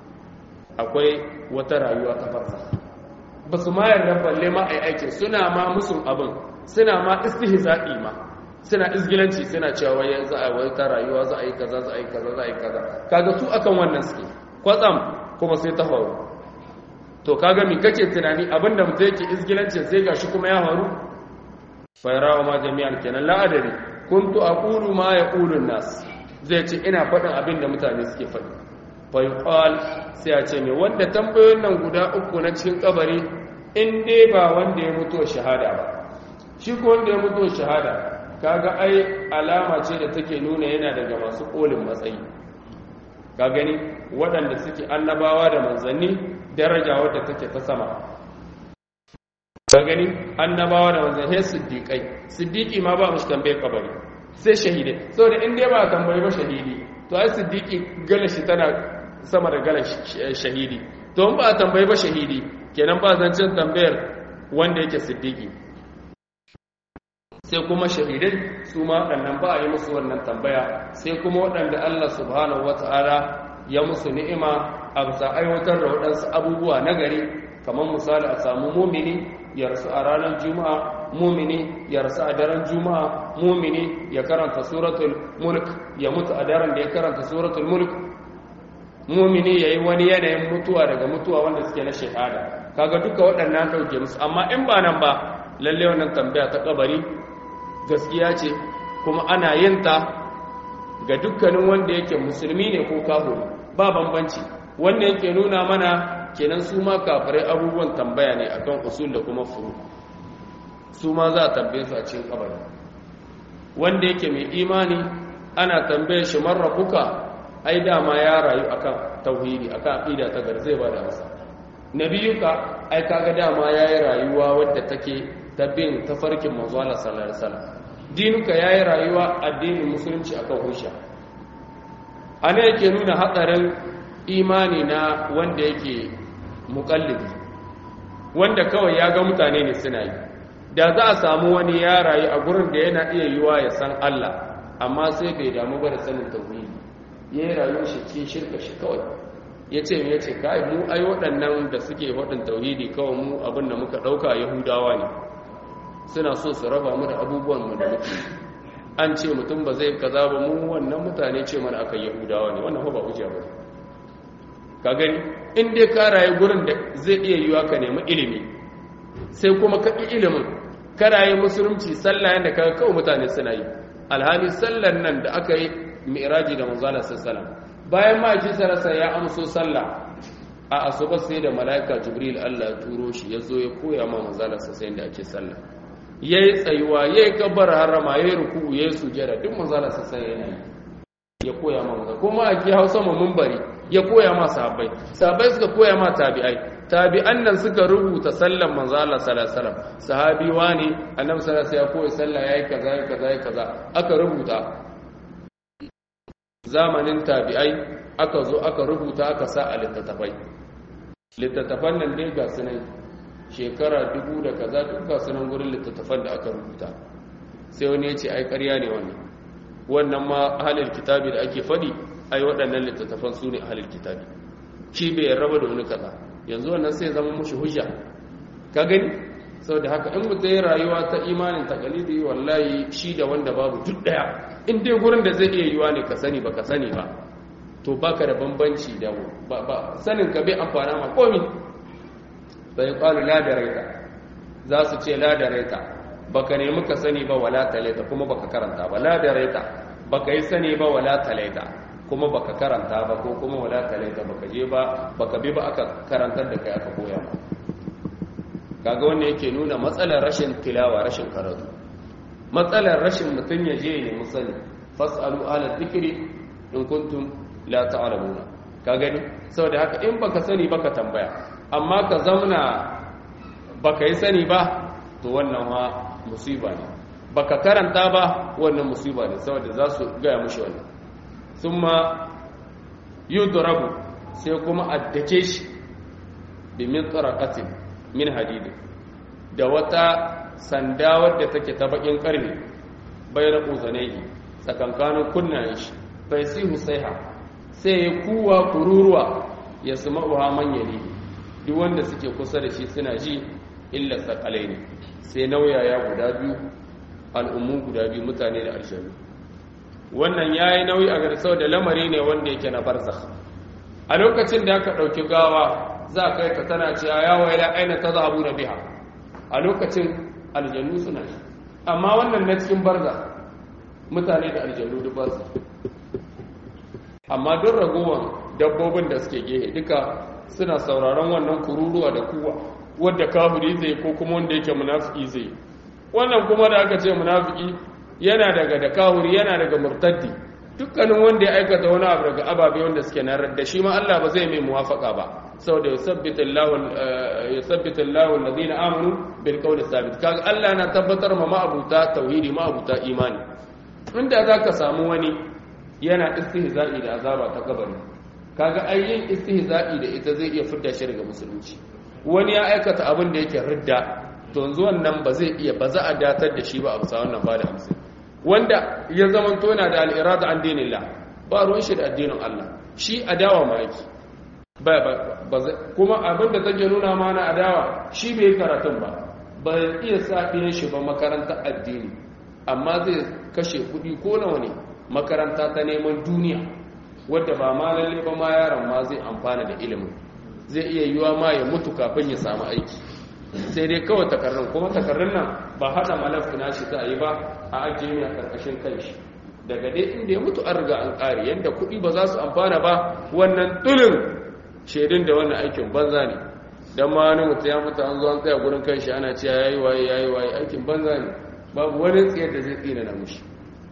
Speaker 1: akwai wata rayuwa ta farsa ba su ma yarda balle ma ai aikin suna ma musun abin suna ma istihza'i ma suna izgilanci suna cewa wai za a wai ta rayuwa za a yi kaza za a yi kaza za a yi kaza kaga su akan wannan suke kwatsam kuma sai ta faru to kaga mi kace tunani abinda mutum yake izgilancin sai gashi kuma ya faru fayarawa ma jami'an kenan la adari kuntu aqulu ma yaqulu an-nas zai ce ina faɗin abinda mutane suke faɗi fayuqal sai a ce me wanda tambayoyin nan guda uku na cikin kabari in dai ba wanda ya mutu shahada ba shi ko wanda ya mutu shahada kaga ai alama ce da take nuna yana daga masu kolin matsayi ka gani waɗanda suke annabawa da manzanni daraja wadda take ta sama ka gani annabawa da manzanni siddiƙai siddiƙi ma ba mushi tambayar kabari sai shahidai saboda in dai ba tambayi ba shahidi to ai siddiƙi galashi tana sama da galan shahidi to in ba a tambayi ba shahidi kenan ba zancen tambayar wanda yake siddiƙi sai kuma shahidai su ma waɗannan ba a yi musu wannan tambaya sai kuma waɗanda Allah subhanahu wata'ala ya musu ni'ima a bisa aiwatar da waɗansu abubuwa na gari kamar misali a samu mumini ya rasu a ranar juma'a mumini ya rasu a daren juma'a mumini ya karanta suratul mulk ya mutu a daren da ya karanta suratul mulk mumini ya yi wani yanayin mutuwa daga mutuwa wanda suke na shahada kaga duka waɗannan ɗauke musu amma in ba nan ba lalle wannan tambaya ta kabari gaskiya ce kuma ana yin ta ga dukkanin wanda yake musulmi ne ko kafiri ba bambanci wannan yake nuna mana kenan su ma kafirai abubuwan tambaya ne akan usul da kuma furu su ma za a tambaye su a cikin kabari wanda yake mai imani ana tambaye shi marrabuka ai dama ya rayu akan tauhidi akan aqida ta gar zai bada masa nabiyuka ai kaga dama yayi rayuwa wadda take ta bin tafarkin manzo Allah sallallahu alaihi wasallam dinuka yayi rayuwa addinin musulunci akan husha ana yake nuna hatsarin imani na wanda yake muqallidi wanda kawai ya ga mutane ne suna yi da za a samu wani ya rayu a gurin da yana iya yiwa ya san Allah amma sai bai damu ba da sanin tauhidi ya yi rayuwar shi cikin shirka shi kawai ya ce ya ce kai mu ai waɗannan da suke waɗin tauhidi kawai mu abin da muka ɗauka yahudawa ne suna so su raba mu da abubuwan mu da muke an ce mutum ba zai kaza ba mu wannan mutane ce mana akan yahudawa ne wannan ba hujja ba ka gani in dai ka rayu gurin da zai iya yiwa ka nemi ilimi sai kuma ka ƙi ilimin ka rayu musulunci sallah yadda ka kawo mutane suna yi alhali sallar nan da aka yi mi'raji da manzala sallallahu bayan ma ji sarasa ya amso sallah a asuba sai da mala'ika jibril Allah ya turo shi ya zo ya koya ma manzala sallallahu da ake sallah yayi tsayuwa yayi kabbar harama yayi ruku'u yayi sujada duk manzala sallallahu yana yi ya koya ma manzala kuma a ki hausa mu munbari ya koya ma sahabbai sahabbai suka koya ma tabi'ai tabi'an nan suka rubuta sallan manzo Allah sallallahu alaihi wasallam sahabi wani annabi sallallahu alaihi wasallam ya koyi sallah yayi kaza yayi kaza yayi kaza aka rubuta zamanin tabi'ai aka zo aka rubuta aka sa a littattafai littattafan nan dai ga sunan shekara dubu da kaza duk ga sunan gurin littattafan da aka rubuta sai wani ya ce ai ƙarya ne wannan wannan ma ahalil kitabi da ake faɗi ai waɗannan littattafan su ne ahalil kitabi shi bai raba da wani kaza yanzu wannan sai zama mushi hujja ka gani saboda haka in mutum ya rayuwa ta imanin takalidi wallahi shi da wanda babu duk daya in dai gurin da zai iya yiwa ne ka sani ba ka sani ba to baka da bambanci da ba sanin ka bai amfana ma komi bai qalu la daraita za su ce la daraita baka nemi ka sani ba wala talaita kuma baka karanta ba la daraita baka yi sani ba wala talaita kuma baka karanta ba ko kuma wala talaita baka je ba baka bi ba aka karantar da kai aka koya ba kaga wannan yake nuna matsalar rashin tilawa rashin karatu matsalar rashin mutun ya je ne musani fasalu ala dhikri in kuntum la ta'lamuna ka gani saboda haka in baka sani baka tambaya amma ka zauna baka yi sani ba to wannan ma musiba ne baka karanta ba wannan musiba ne saboda za su gaya mushi wannan summa yudrabu sai kuma addake shi bi mitraqatin min hadidin da wata sanda wadda take ta bakin karfe bayar uzanaihi tsakankanin kunnayen shi bai sihu saiha sai ya kuwa kururuwa ya sama'uha manyali duk wanda suke kusa da shi suna ji illa sakalai ne sai nauyaya guda biyu al'ummu guda biyu mutane da aljanu wannan ya yi nauyi a garisau da lamari ne wanda yake na barzakh a lokacin da aka ɗauki gawa za a kai ta tana cewa ya waila aina ta zahabu na biha a lokacin aljanu suna shi amma wannan na cikin barza mutane da aljanu duk barza amma duk ragowar dabbobin da suke gehe duka suna sauraron wannan kururuwa da kuwa wadda kafiri zai ko kuma wanda yake munafiki zai wannan kuma da aka ce munafiki yana daga da kahuri yana daga murtaddi dukkanin wanda ya aikata wani abu daga ababe wanda suke na da shi ma Allah ba zai mai muwafaka ba saboda yusabbitu Allahu yusabbitu Allahu alladhina amanu bil qawli thabit kaga Allah na tabbatar ma ma'abuta tauhidi ma'abuta imani inda zaka samu wani yana istihza'i da azaba ta kabari kaga ayyin istihza'i da ita zai iya fidda shi daga musulunci wani ya aikata abin da yake ridda to yanzu wannan ba zai iya ba za a datar da shi ba a bisa wannan ba da hamsin wanda ya zama tona da al'irada an dinillah ba ruwan shi da addinin Allah shi adawa ma yake kuma abin da take nuna mana adawa shi bai karatun ba ba iya sa ɗiyan shi ba makaranta addini amma zai kashe kuɗi ko nawa ne makaranta ta neman duniya wadda ba ma lalle ba ma yaron ma zai amfana da ilimin zai iya yiwa ma ya mutu kafin ya samu aiki sai dai kawai takarrun kuma takarrun nan ba haɗa malaf na shi za a yi ba a ajiye ne a ƙarƙashin kanshi daga dai inda ya mutu an riga an ƙare yadda kuɗi ba za su amfana ba wannan tulin shaidun da wannan aikin banza ne don ma wani mutu ya mutu an zo an tsaya gurin kanshi ana cewa yayi waye yayi waye aikin banza ne babu wani tsayar da zai tsina na mushi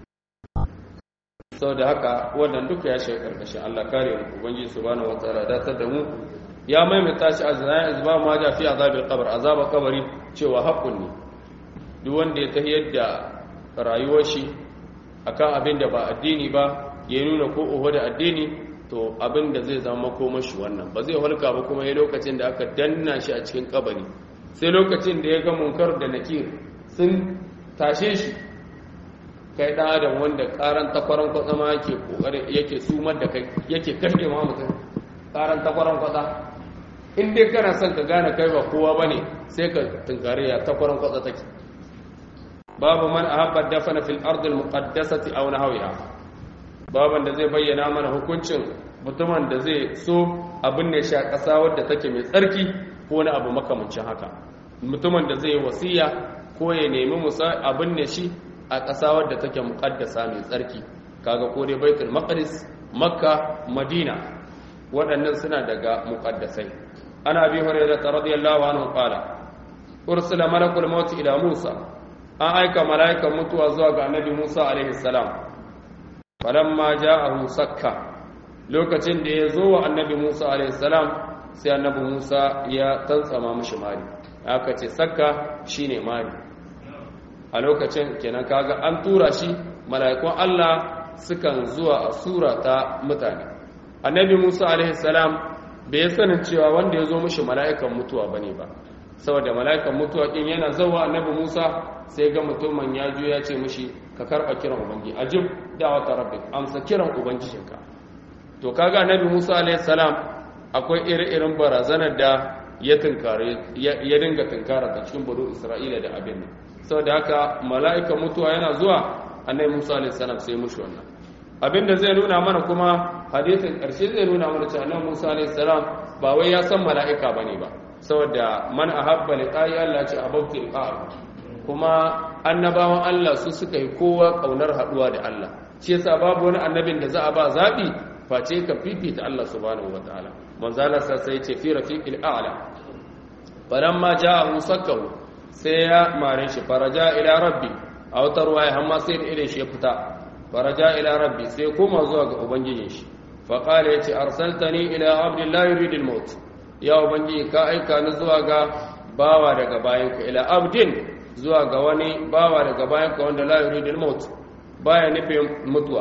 Speaker 1: sau da haka wannan duka ya shiga ƙarƙashin allah kare mu ubangiji subhanahu wataala datar da mu ya maimaita shi a zanayin izba ma ja fi azabil qabr azaba kabari cewa haƙƙun ne duk wanda ya tahiyar da rayuwar shi akan abin da ba addini ba ya nuna ko oho da addini to abin da zai zama koma shi wannan ba zai halka ba kuma ya lokacin da aka danna shi a cikin kabari sai lokacin da ya ga munkar da nakir sun tashe shi kai ɗan adam wanda ƙaran takwaran kwatsama yake ƙoƙarin yake sumar da kai yake kashe ma mutum ƙaran takwaran kwatsa in dai kana son ka gane kai ba kowa ba ne sai ka tunkari ya takwaran kwatsa take babu man ahabba dafana fil ardil muqaddasati aw nahwiha baban da zai bayyana mana hukuncin mutumin da zai so abin ne sha ƙasa wadda take mai tsarki ko wani abu makamancin haka mutumin da zai yi wasiya ko ya nemi musa abin ne shi a ƙasa wadda take muƙaddasa mai tsarki kaga ko dai baitul maqdis makka madina waɗannan suna daga muƙaddasai ana bi hurairah radiyallahu anhu qala ursila malakul maut ila musa an aika mala'ikan mutuwa zuwa ga annabi musa alaihi salam falamma ja'ahu sakka lokacin da ya zo wa annabi musa alaihi salam sai annabi musa ya tantsama mishi mari aka ce sakka shine mari a lokacin kenan kaga an tura shi mala'ikun Allah sukan zuwa a sura ta mutane annabi Musa alaihi salam bai sanin cewa wanda ya zo mishi mala'ikan mutuwa bane ba saboda mala'ikan mutuwa din yana zawa annabi Musa sai ga mutumin ya ju ya ce mishi ka karba kiran ubangi ajib da'wata rabbik amsa kiran ubangijinka to kaga annabi Musa alaihi salam akwai ire-iren barazanar da ya tunkare ya dinga tunkara ta cikin bado Isra'ila da abin nan saboda haka mala'ika mutuwa yana zuwa annabi Musa alaihi salam sai mushi wannan abinda zai nuna mana kuma hadisin karshe zai nuna mana cewa annabi Musa alaihi salam ba wai ya san mala'ika bane ba saboda man ahabba liqa'i Allah ce abauti liqa'a kuma annabawan Allah su suka yi kowa kaunar haduwa da Allah shi yasa babu wani annabin da za a ba zabi face ka fifita Allah subhanahu wataala manzo Allah sai ya ce fi rafiqil a'la falamma ja'ahu sakkahu sai ya mare shi faraja ila rabbi a wata ruwaya hamma sai da irin shi ya fita faraja ila rabbi sai koma zuwa ga ubangijin shi faƙala ya ce arsaltani ila abdullahi yuridul maut ya ubangiji ka aika ni zuwa ga bawa daga bayanka ila abdin zuwa ga wani bawa daga bayanka wanda la yuridul maut baya nufin mutuwa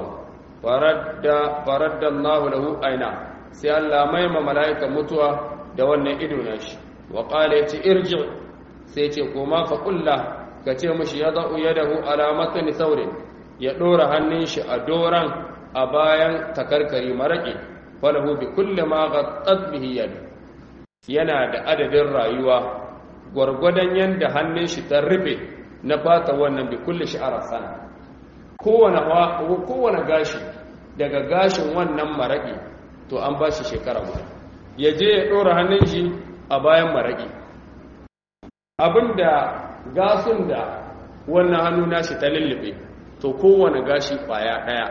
Speaker 1: faradda faradda Allah lahu aina sai Allah mai ma mala'ikan mutuwa da wannan ido na shi wa qala ya ce irji sai ce koma fa kulla ka ce mashi ya za'u ya dahu alamatani saurin ya ɗora hannun shi a doran a bayan takarkari maraƙi falahu bi kulle ma ga bihi yadu yana da adadin rayuwa gwargwadon yadda hannun shi ta rufe na fata wannan bi kulle shi a sana kowane gashi daga gashin wannan maraƙi to an ba shi shekara guda ya je ya ɗora hannun shi a bayan maraƙi abinda gasun da wannan hannu nashi ta lullube to kowane gashi kwaya daya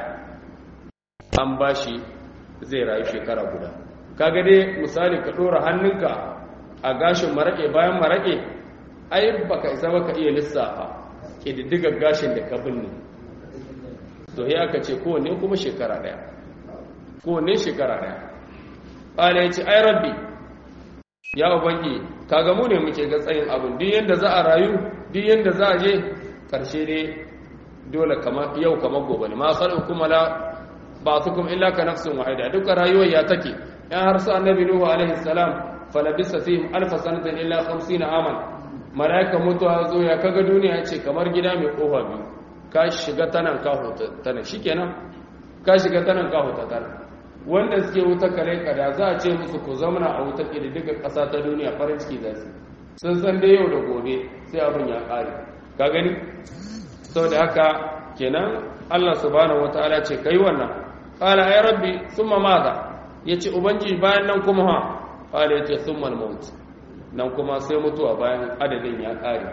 Speaker 1: an bashi zai rayu shekara guda kaga dai misali ka dora hannunka a gashin marake bayan marake ai baka isa baka iya lissafa kididdigar gashin da ka binne to ya aka ce kowanne kuma shekara daya kowanne shekara daya ƙala ya ce ai rabbi ya ubangi kaga mu ne muke ga tsayin abin duk yanda za a rayu duk yanda za a je karshe ne dole kamar yau kamar gobe ne ma khalqukum la ba'thukum illa ka nafsin wahida duka rayuwar ya take yan har sa annabi nuhu alaihi salam falabisa fihim alf sanatin illa 50 aman malaika mutuwa zo ya kaga duniya ce kamar gida mai kofa biyu ka shiga tanan ka huta tana shikenan ka shiga tanan ka huta tana wanda suke wuta kare kada za a ce musu ku zamana a wuta ƙididdiga ƙasa ta duniya farin ciki za su sun san dai yau da gobe sai abin ya ƙare ka gani sau da haka kenan allah subhanahu wa ta'ala ce kai wannan ƙala ai rabbi sun maza ya ce ubangi bayan nan kuma ha ƙala ya ce sun malmaut nan kuma sai mutuwa bayan adadin ya ƙare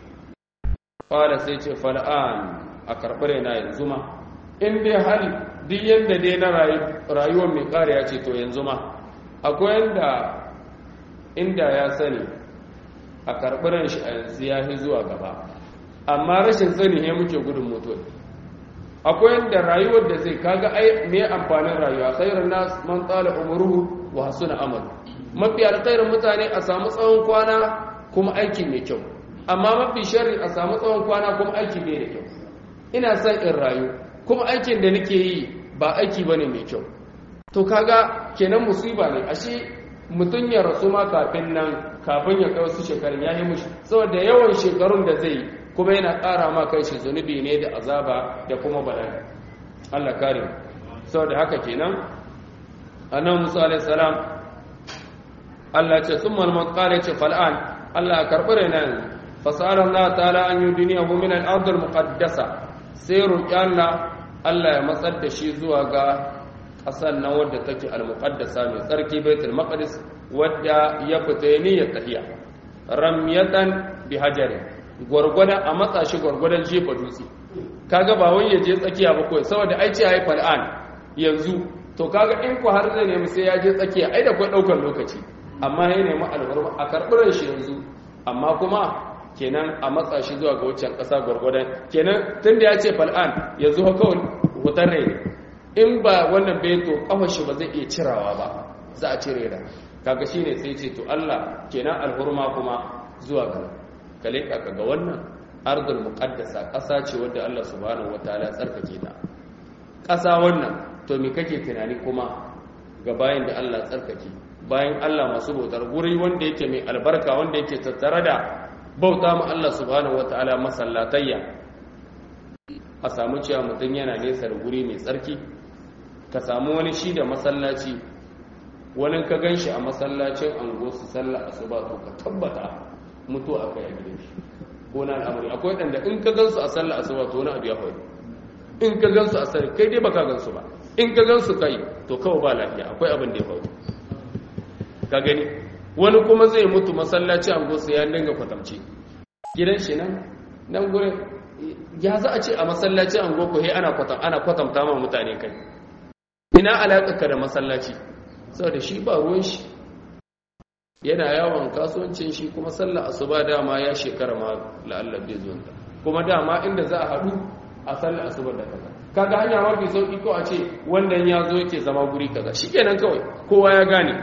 Speaker 1: ƙala sai ce fal'an a karɓar yana yanzu ma in dai hali duk yadda dai na rayuwar mai kariya ce to yanzu ma akwai yadda inda ya sani a karɓiran shi a yanzu ya fi zuwa gaba amma rashin sani ne muke gudun mutuwa akwai yadda rayuwar da zai kaga ai me amfanin rayuwa khairun nas man tsala umruhu wa hasuna amal mafi alkhairin mutane a samu tsawon kwana kuma aiki mai kyau amma mafi sharri a samu tsawon kwana kuma aiki bai da kyau ina son in rayu kuma aikin da nake yi ba aiki ba ne mai kyau to kaga kenan musiba ne ashe mutum ya rasu ma kafin nan kafin ya kai wasu shekarun ya yi mushi saboda yawan shekarun da zai kuma yana ƙara ma kai shi zunubi ne da azaba da kuma bala'i Allah kare saboda haka kenan annabi Musa alaihi salam Allah ce sun malman ƙara ce fal'an Allah ya karɓi raina yanzu fasara Allah ta'ala an yudiniyahu min al-ard al-muqaddasa sai roki Allah Allah ya matsar da shi zuwa ga ƙasar nan wadda take al-muqaddasa mai tsarki baitul maqdis wadda ya fita niyyar tahiya ramyatan bi hajarin gwargwadon a matsa shi gwargwadon jefa dutse kaga ba wai ya je tsakiya ba kawai saboda ai ce haifar an yanzu to kaga in ku har zai nemi sai ya je tsakiya ai da kai daukar lokaci amma ya nemi albarma a karɓar shi yanzu amma kuma kenan a matsa shi zuwa ga waccan ƙasa gwargwadon kenan tun da ya ce fal'an yanzu kawai wutar rai in ba wannan bai to kafa shi ba zai iya cirawa ba za a cire da kaga shine sai ce to Allah kenan alhurma kuma zuwa ga kale ka ga wannan ardul muqaddasa ƙasa ce wadda Allah subhanahu wataala tsarkake ta ƙasa wannan to me kake tunani kuma ga bayan da Allah tsarkake bayan Allah masu bautar guri wanda yake mai albarka wanda yake tattare da bauta ma Allah subhanahu wataala masallatayya a samu cewa mutum yana nesa da guri mai tsarki ka samu wani shi da masallaci wani ka gan shi a masallacin ango su sallah asuba to ka tabbata mutu a kai a gidan shi ko na al'amari akwai ɗanda in ka gan su a sallah asuba to wani abu ya faru in ka gan su a sallah kai dai baka gan su ba in ka gan su kai to kawai ba lafiya akwai abin da ya faru ka gani wani kuma zai mutu masallaci ango su ya dinga kwatamce gidan shi nan nan gurin ya za a ce a masallaci ango ko he ana kwatam ana kwatamta ma mutane kai ina alaƙa ka da masallaci saboda shi ba ruwan shi yana yawon kasuwancin shi kuma sallah asuba dama ya shekara ma la'allar bai zuwa kuma dama inda za a haɗu a sallah asuba da kaza kaga hanya mafi sauki ko a ce wannan ya zo yake zama guri kaza shikenan kawai kowa ya gane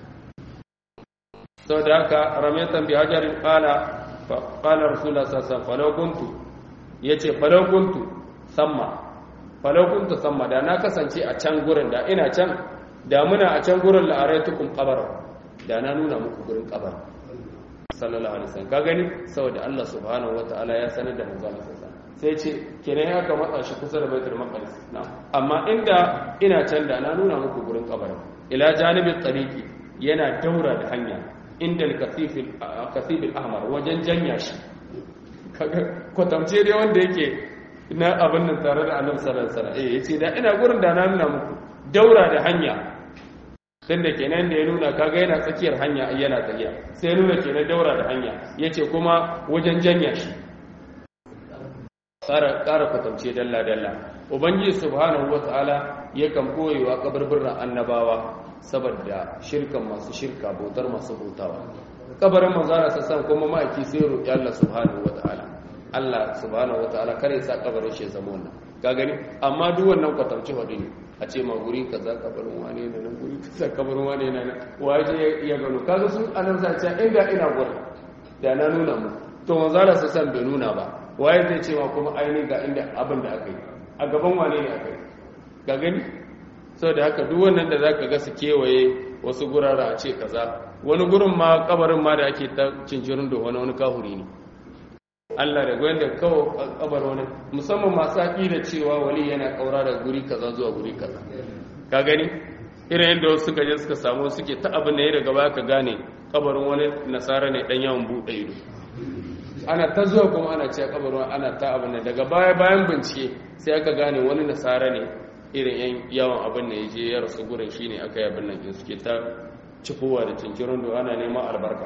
Speaker 1: saboda haka ramyatan bi hajarin qala fa qala rasulullah sallallahu alaihi wasallam falau kuntu yace falau kuntu samma falau kuntu samma da na kasance a can gurin da ina can da muna a can gurin la'araitukum qabara da na nuna muku gurin kabar sallallahu alaihi wasallam ka gani saboda Allah subhanahu wataala ya sanar da manzo Allah sallallahu sai ce kenan ya ka matsa shi kusa da baitul maqdis na amma inda ina can da na nuna muku gurin kabar ila janibin tariqi yana daura da hanya inda al-kasif al-kasif al-ahmar wajen janya shi kwatamce dai wanda yake na abin nan tare da annabi sallallahu alaihi wasallam eh yace da ina gurin da na nuna muku daura da hanya tunda kenan da ya nuna kaga yana tsakiyar hanya yana tafiya sai nuna kenan daura da hanya yace kuma wajen janya shi ƙara ƙara kwatance dalla dalla ubangiji subhanahu wataala yakan koyewa kabarbiran annabawa saboda shirkan masu shirka bautar masu bautawa kabarin manzara sassan kuma ma'aiki sai roƙi Allah subhanahu wataala Allah subhanahu wataala kare sa kabarin shi zama wannan ka gani amma duk wannan kwatance hudu ne a ce ma guri kaza kabarin wane ne nan guri kaza kabarin wane ne nan waje ya gano kaga su anan sa ce inda ina gurin da na nuna mu to manzara sassan bai nuna ba waye zai ce ma kuma ainihin ga inda abin da aka yi a gaban wane ne aka yi ga gani da haka duk wannan da zaka ga su kewaye wasu gurara a ce kaza wani gurin ma kabarin ma da ake ta cincirin da wani wani kahuri ne Allah da gwen da kawo kabar wani musamman masu haƙi da cewa wali yana kaura da guri kaza zuwa guri kaza ka gani irin yadda wasu suka je suka samu suke ta abin da ya daga baya ka gane kabarin wani nasara ne dan yawan buɗe ido ana ta zuwa kuma ana ce kabarin ana ta abin da daga baya bayan bincike sai aka gane wani nasara ne irin yan yawan abin da ya je ya rasu gurin shi ne aka yi abin nan in suke ta cikowa da cinkirin da ana neman albarka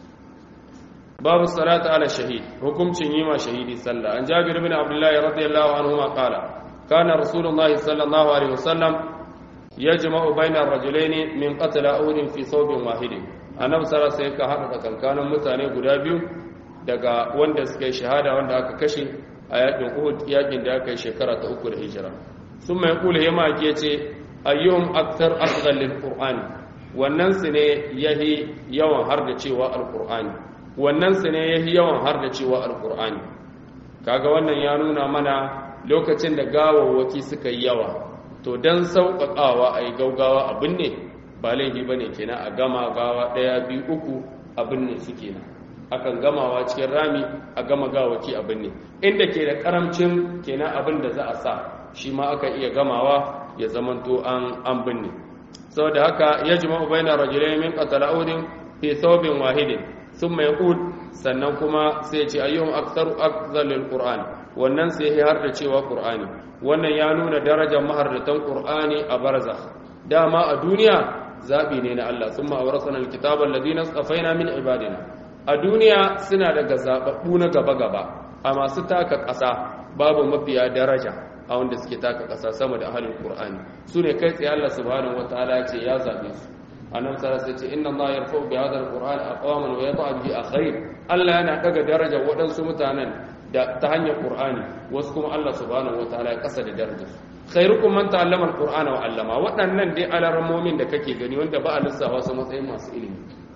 Speaker 1: babu salata ala shahid hukuncin yi ma shahidi sallah an jabir bin abdullahi radiyallahu anhu ma qala kana rasulullahi sallallahu alaihi wasallam yajma'u bayna ar-rajulaini min qatl uhud fi thawbin wahidin annabi sallallahu alaihi wasallam ka hada tsakankanin mutane guda biyu daga wanda suka yi shahada wanda aka kashe a yakin uhud yakin da aka yi shekara ta uku da hijira sun mai kula ya maki ce ayyuhum aktar asghal lil qur'ani wannan su ne yahi yawan har da cewa alqur'ani wannan su ne yahi yawan har da cewa alqur'ani kaga wannan ya nuna mana lokacin da gawawwaki suka yi yawa to dan sauƙaƙawa a yi gaugawa abin ne ba laifi bane kenan a gama gawa ɗaya biyu uku abin ne su kenan akan gamawa cikin rami a gama gawaki abin ne inda ke da karamcin kenan abin da za a sa shi ma aka iya gamawa ya zamanto an an binne saboda haka ya jima'u baina rajulayn min qatala udin fi thawbin wahidin sun mai ud sannan kuma sai ce ayyuhum aktsaru akzalil qur'an wannan sai ya har da cewa qur'ani wannan ya nuna darajar mahardatan qur'ani a barzakh dama a duniya zabi ne na Allah summa awrasana alkitaba alladhina safaina min ibadina a duniya suna daga zababbu na gaba gaba a masu taka ƙasa babu mafiya daraja a wanda suke taka ƙasa sama da ahalin qur'ani su ne kai tsaye Allah subhanahu wataala ya ce ya zabe su annabi sallallahu alaihi wasallam inna Allah yarfa'u bi hadha alquran aqwaman wa yad'u bihi akhair Allah yana daga daraja waɗansu mutanen da ta hanyar qur'ani wasu kuma Allah subhanahu wataala ya kasa da darajar su khairukum man ta'allama alqur'ana wa 'allama waɗannan dai alarmomin da kake gani wanda ba a lissafa su matsayin masu ilimi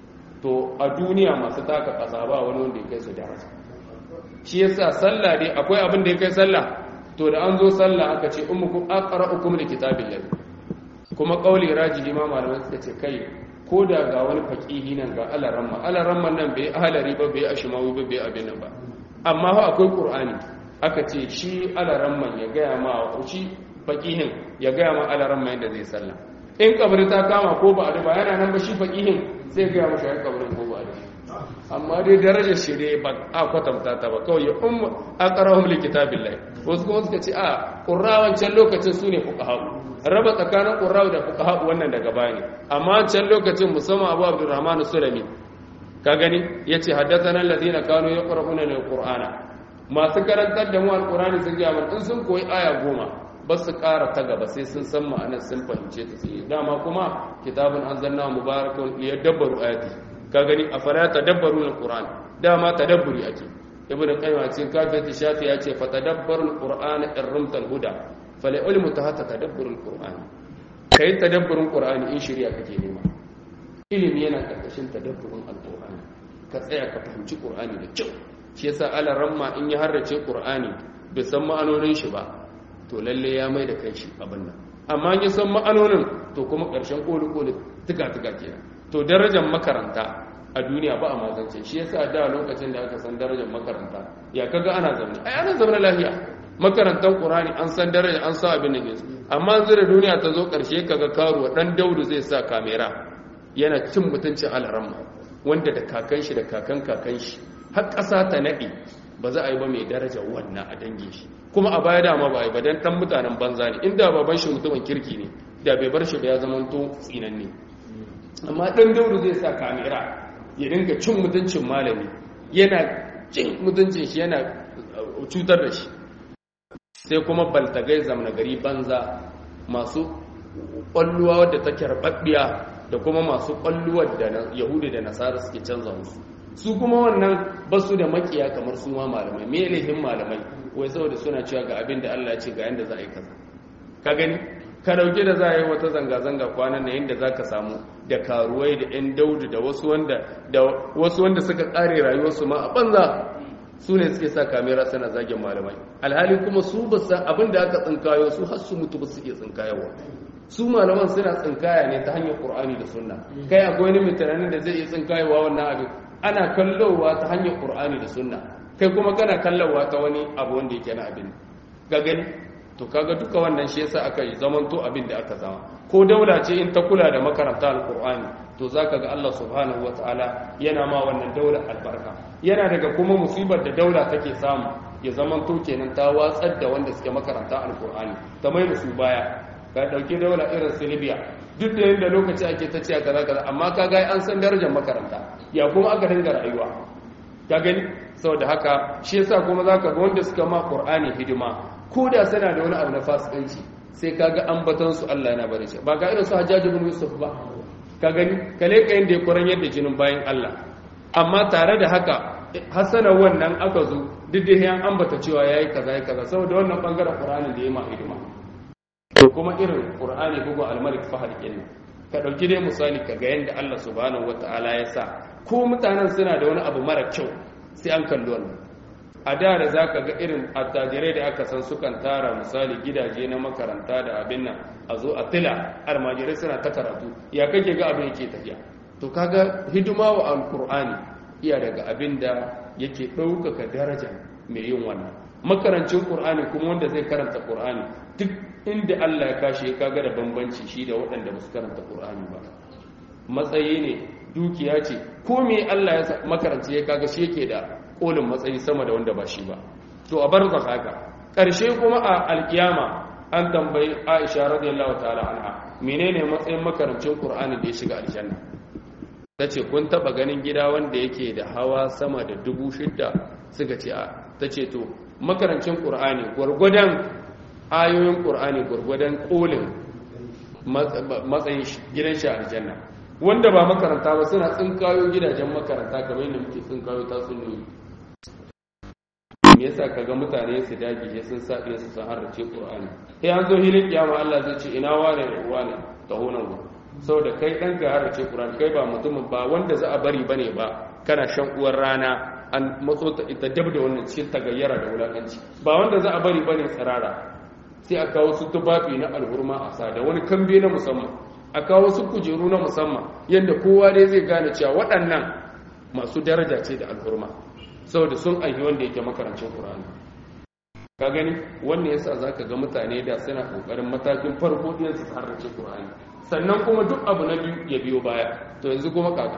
Speaker 1: to a duniya masu taka ƙasa ba wani wanda ya kai su daraja shi yasa sallah dai akwai abin da ya kai sallah to da an zo sallah aka ce ummukum aqra'ukum likitabillahi kuma kauli rajihi ma malamai suka ce kai ko da ga wani faqihi nan ga alaramma alaramma nan bai ahlari ba bai ashmawi ba bai abin nan ba amma fa akwai qur'ani aka ce shi alaramman ya gaya ma shi faqihin ya gaya ma alaramma yadda zai sallah in kabari ta kama ko ba a ba yana nan ba shi faqihin sai gaya masa ya kabarin ko ba a amma dai darajar shi dai ba a kwatanta ta ba kawai ya umma aqrahum likitabillahi wasu kuma suka ce a qurrawan can lokacin sune fuqaha raba tsakanin qurrawa da fuqaha wannan daga baya ne amma can lokacin musamman Abu Abdurrahman Sulami ka gani yace haddathana alladhina kanu yaqra'una alqur'ana masu karantar da mu alqur'ani sun ga in sun koyi aya goma ba su ƙara ta gaba sai sun san ma'anar sun fahimce ta sai dama kuma kitabun anzalna mubarakun liyadabbaru ayati ka gani a fara tadabbaru alquran dama tadabburi ake ibn qayyim a cikin kafiyat shafi ya ce fa tadabbarul qur'an irrumtal huda fala ilmu ta hata tadabburul qur'an kai tadabburin qur'ani in shari'a kake nema ilimi yana karkashin tadabburin alqur'ani ka tsaya ka fahimci qur'ani da kyau shi yasa ala ramma in ya harrace qur'ani bai san ma'anonin shi ba to lalle ya mai da kanshi abin nan amma ya san ma'anonin to kuma karshen koli koli tuka tuka kenan to darajar makaranta a duniya ba a mazance shi yasa da lokacin da aka san darajar makaranta ya kaga ana zaune ai ana zaune lafiya makarantar qur'ani an san daraja an sa abin da ke amma yanzu da duniya ta zo karshe kaga karuwa dan daudu zai sa kamera yana cin mutuncin alramma wanda da kakan shi da kakan kakan shi har ƙasa ta naɗe ba za a yi ba mai daraja wannan a dangin shi kuma a baya dama ba a yi ba dan dan mutanen banza ne inda baban shi mutumin kirki ne da bai bar shi ba ya zama to tsinanne amma dan daudu zai sa kamera ya dinga cin mutuncin malami yana cin mutuncin shi yana cutar da shi sai kuma baltagai zamna gari banza masu ƙwalluwa wadda ta kyarɓaɓɓiya da kuma masu ƙwalluwar da yahudi da nasara suke canza musu su kuma wannan ba su da makiya kamar su ma malamai me laifin malamai wai saboda suna cewa ga abin da Allah ya ce ga yanda za a yi kaza ka gani ka dauke da za a yi wata zanga-zanga kwanan na yadda za ka samu da karuwai da 'yan daudu da wasu wanda da wasu wanda suka kare rayuwarsu ma a banza su ne suke sa kamera suna zagin malamai alhali kuma su ba san abin da aka tsinkayo su har su mutu ba su iya tsinkayowa su malaman suna tsinkaya ne ta hanyar qur'ani da sunna kai akwai wani mai tunanin da zai iya tsinkayowa wannan abin ana kallowa ta hanyar qur'ani da sunna kai kuma kana kallowa ta wani abu wanda yake na abin ga gani to kaga duka wannan shi yasa aka yi zamanto abin da aka zama ko daula ce in ta kula da makaranta alqur'ani to zaka ga Allah subhanahu wataala yana ma wannan daula albarka yana daga kuma musibar da daula take samu ya zamanto kenan ta watsar da wanda suke makaranta alqur'ani ta mai da su baya ka dauki daula irin su Libya duk da yadda lokaci ake ta cewa kaza kaza amma kaga an san darajar makaranta ya kuma aka dinga rayuwa ka gani saboda haka shi yasa kuma zaka ga wanda suka ma qur'ani hidima ko da suna da wani abu na fasikanci sai kaga ambaton su Allah yana bari shi ba ga irin su Hajjaj ibn Yusuf ba ka gani kale ka yanda ya kuran yadda jinin bayan Allah amma tare da haka hasana wannan aka zo duk da yan ambata cewa yayi kaza yayi kaza saboda wannan bangaren Qur'ani da yayi ma hidima to kuma irin Qur'ani bugu al-Malik Fahad kenan ka dauki dai misali ka ga yanda Allah subhanahu wataala ya sa ko mutanen suna da wani abu mara kyau sai an kalli wannan a da da za ka ga irin attajirai da aka san sukan tara misali gidaje na makaranta da abin nan a zo a tila almajirai suna ta karatu ya kake ga abin yake tafiya to kaga hidima wa alkur'ani iya daga abin da yake ɗaukaka daraja mai yin wannan makarancin ƙur'ani kuma wanda zai karanta ƙur'ani duk inda allah ya kashe kaga da bambanci shi da waɗanda ba su karanta ƙur'ani ba matsayi ne dukiya ce ko me Allah ya makaranci ya kaga shi yake da kolin matsayi sama da wanda ba shi ba to a bar haka karshe kuma a alkiyama an tambayi Aisha radiyallahu ta'ala anha menene matsayin makarancin Qur'ani da ya shiga aljanna tace kun taba ganin gida wanda yake da hawa sama da dubu shidda suka ce a tace to makarancin Qur'ani gurgudan ayoyin Qur'ani gurgudan kolin matsayin gidan shi aljanna wanda ba makaranta ba suna tsinkayo gidajen makaranta kamar yadda muke tsinkayo tatsuniyoyi me yasa kaga mutane su dage sai sun sa su san harrace Qur'ani sai an zo hilin kiyama Allah zai ce ina wane da wane ta honan ku saboda kai dan ka harrace Qur'ani kai ba mutumin ba wanda za a bari bane ba kana shan uwar rana an matso ta ita dab da wannan cikin tagayyara da wulakanci ba wanda za a bari bane tsirara sai a kawo su tufafi na alhurma a sa da wani kambe na musamman a kawo su kujeru na musamman yadda kowa dai zai gane cewa waɗannan masu daraja ce da alhurma saboda sun aiki wanda yake makarancin ƙur'ani ka gani wannan yasa za ka ga mutane da suna ƙoƙarin matakin farko ɗin su harrace ƙur'ani sannan kuma duk abu na biyu ya biyo baya to yanzu kuma kaga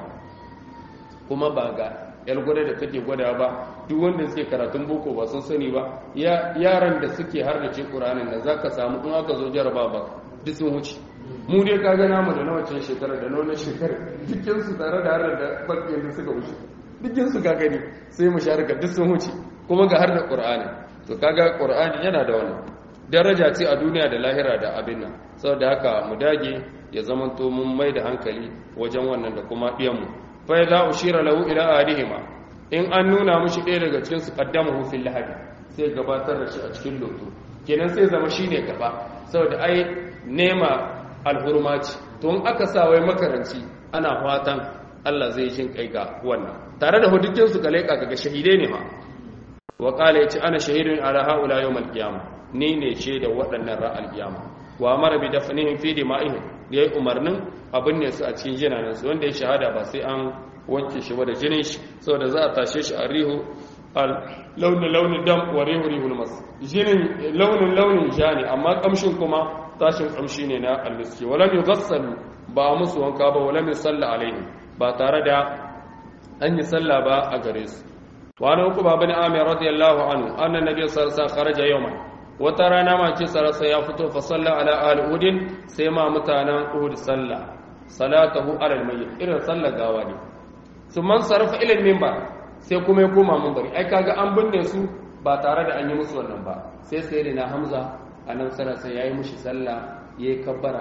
Speaker 1: kuma ba ga yar gwada da take gwada ba duk wanda suke karatun boko ba sun sani ba yaran da suke harrace ƙur'anin da za ka samu in aka zo jaraba ba duk sun wuce mu dai ka gana mu da na wacce shekara da na wannan shekara dukkan su tare da harar da bakin da suka wuce dukkan su ka gani sai mu sharika duk sun wuce kuma ga har da qur'ani to kaga qur'ani yana da wannan daraja ce a duniya da lahira da abin nan saboda haka mu dage ya zamanto mun mai da hankali wajen wannan da kuma diyan mu fa idza ushira lahu ila adihima in an nuna mushi ɗaya daga cikin su qaddamahu fil lahadi sai gabatar da shi a cikin loto kenan sai zama shine gaba saboda ai nema alhurma ce to in aka sa wai makaranci ana fatan Allah zai shin kai ga wannan tare da hudukin su kale kaga shahidai ne ma wa qala yace ana shahidun ala haula yawm alqiyama ni ne ce da waɗannan ra alqiyama wa amara bi dafnihim fi dima'ihim yayi umarnin abin ne su a cikin jinanan su wanda ya shahada ba sai an wanke shi ba da jinin shi saboda za a tashe shi a rihu al launin launin dam wa rihu rihul mas jinin launin launin ja ne amma kamshin kuma tashin kamshi ne na almiski walam yughassalu ba musu wanka ba walam yusalla alaihi ba tare da an yi sallah ba a gare su wa an uku babani amir radiyallahu anhu anna nabiy sallallahu alaihi wasallam kharaja yawman wata rana ma ce sarasa ya fito fa salla ala ahli uhud sai ma mutanen uhud sallah salatahu ala almayyit irin sallar gawa ne man sarfa ila minbar sai kuma ya koma minbari ai kaga an binne su ba tare da an yi musu wannan ba sai sai na hamza annabi sallallahu alaihi yayi mushi sallah yayi kabbara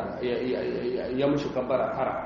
Speaker 1: ya mushi kabbara hara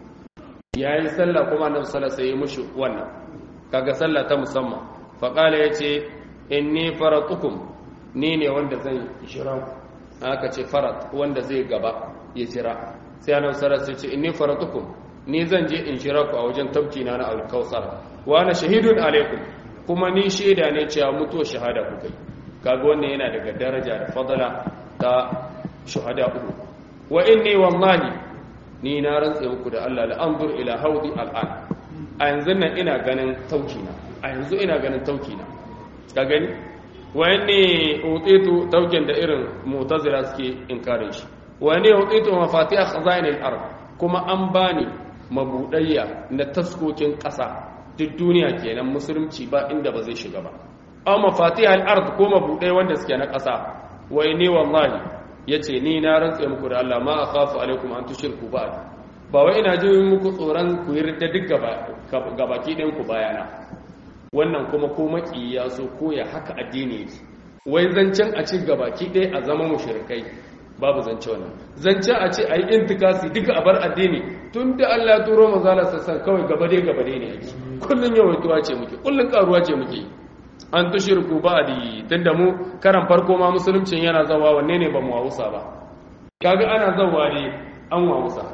Speaker 1: yayi sallah kuma annabi sallallahu alaihi yayi mushi wannan kaga sallah ta musamman fa qala yace inni faratukum ni ne wanda zan jira aka ce farat wanda zai gaba ya jira sai annabi sallallahu alaihi yace inni faratukum ni zan je in jira ku a wajen tabki na na alkausar wa ana shahidun alaikum kuma ni shaida ne cewa mutuwa shahada ku kai kaga wannan yana daga daraja da fadala ta shuhada uku wa inni wallahi ni na rantsa muku da Allah la anzur ila haudi al'an a yanzu nan ina ganin taukina a yanzu ina ganin taukina ka gani wa inni utitu taukin da irin mu'tazila suke inkarin shi wa inni utitu mafatiha khazain al-ard kuma an bani mabudayya na taskokin ƙasa duk duniya kenan musulunci ba inda ba zai shiga ba aw mafatihal ard ko mabudai wanda suke na ƙasa wai ne wallahi yace ni na rantsa muku da Allah ma akhafu alaikum an tushriku ba ba wai ina jin muku tsoron ku yarda duk gaba gabaki ɗin ku bayana wannan kuma ko maki ya so ko ya haka addini yake wai zancen a ci gabaki ɗaya a zama mushrikai babu zance wannan zancen a ce ayi intikasi duka a bar addini tun da Allah ya turo manzala sassan kawai gabade gabade ne yake kullun yawaituwa ce muke kullun karuwa ce muke an tushirku ba'di tunda mu karan farko ma musuluncin yana zawa wanne ne ba mu wawusa ba kaga ana zawa ne an wawusa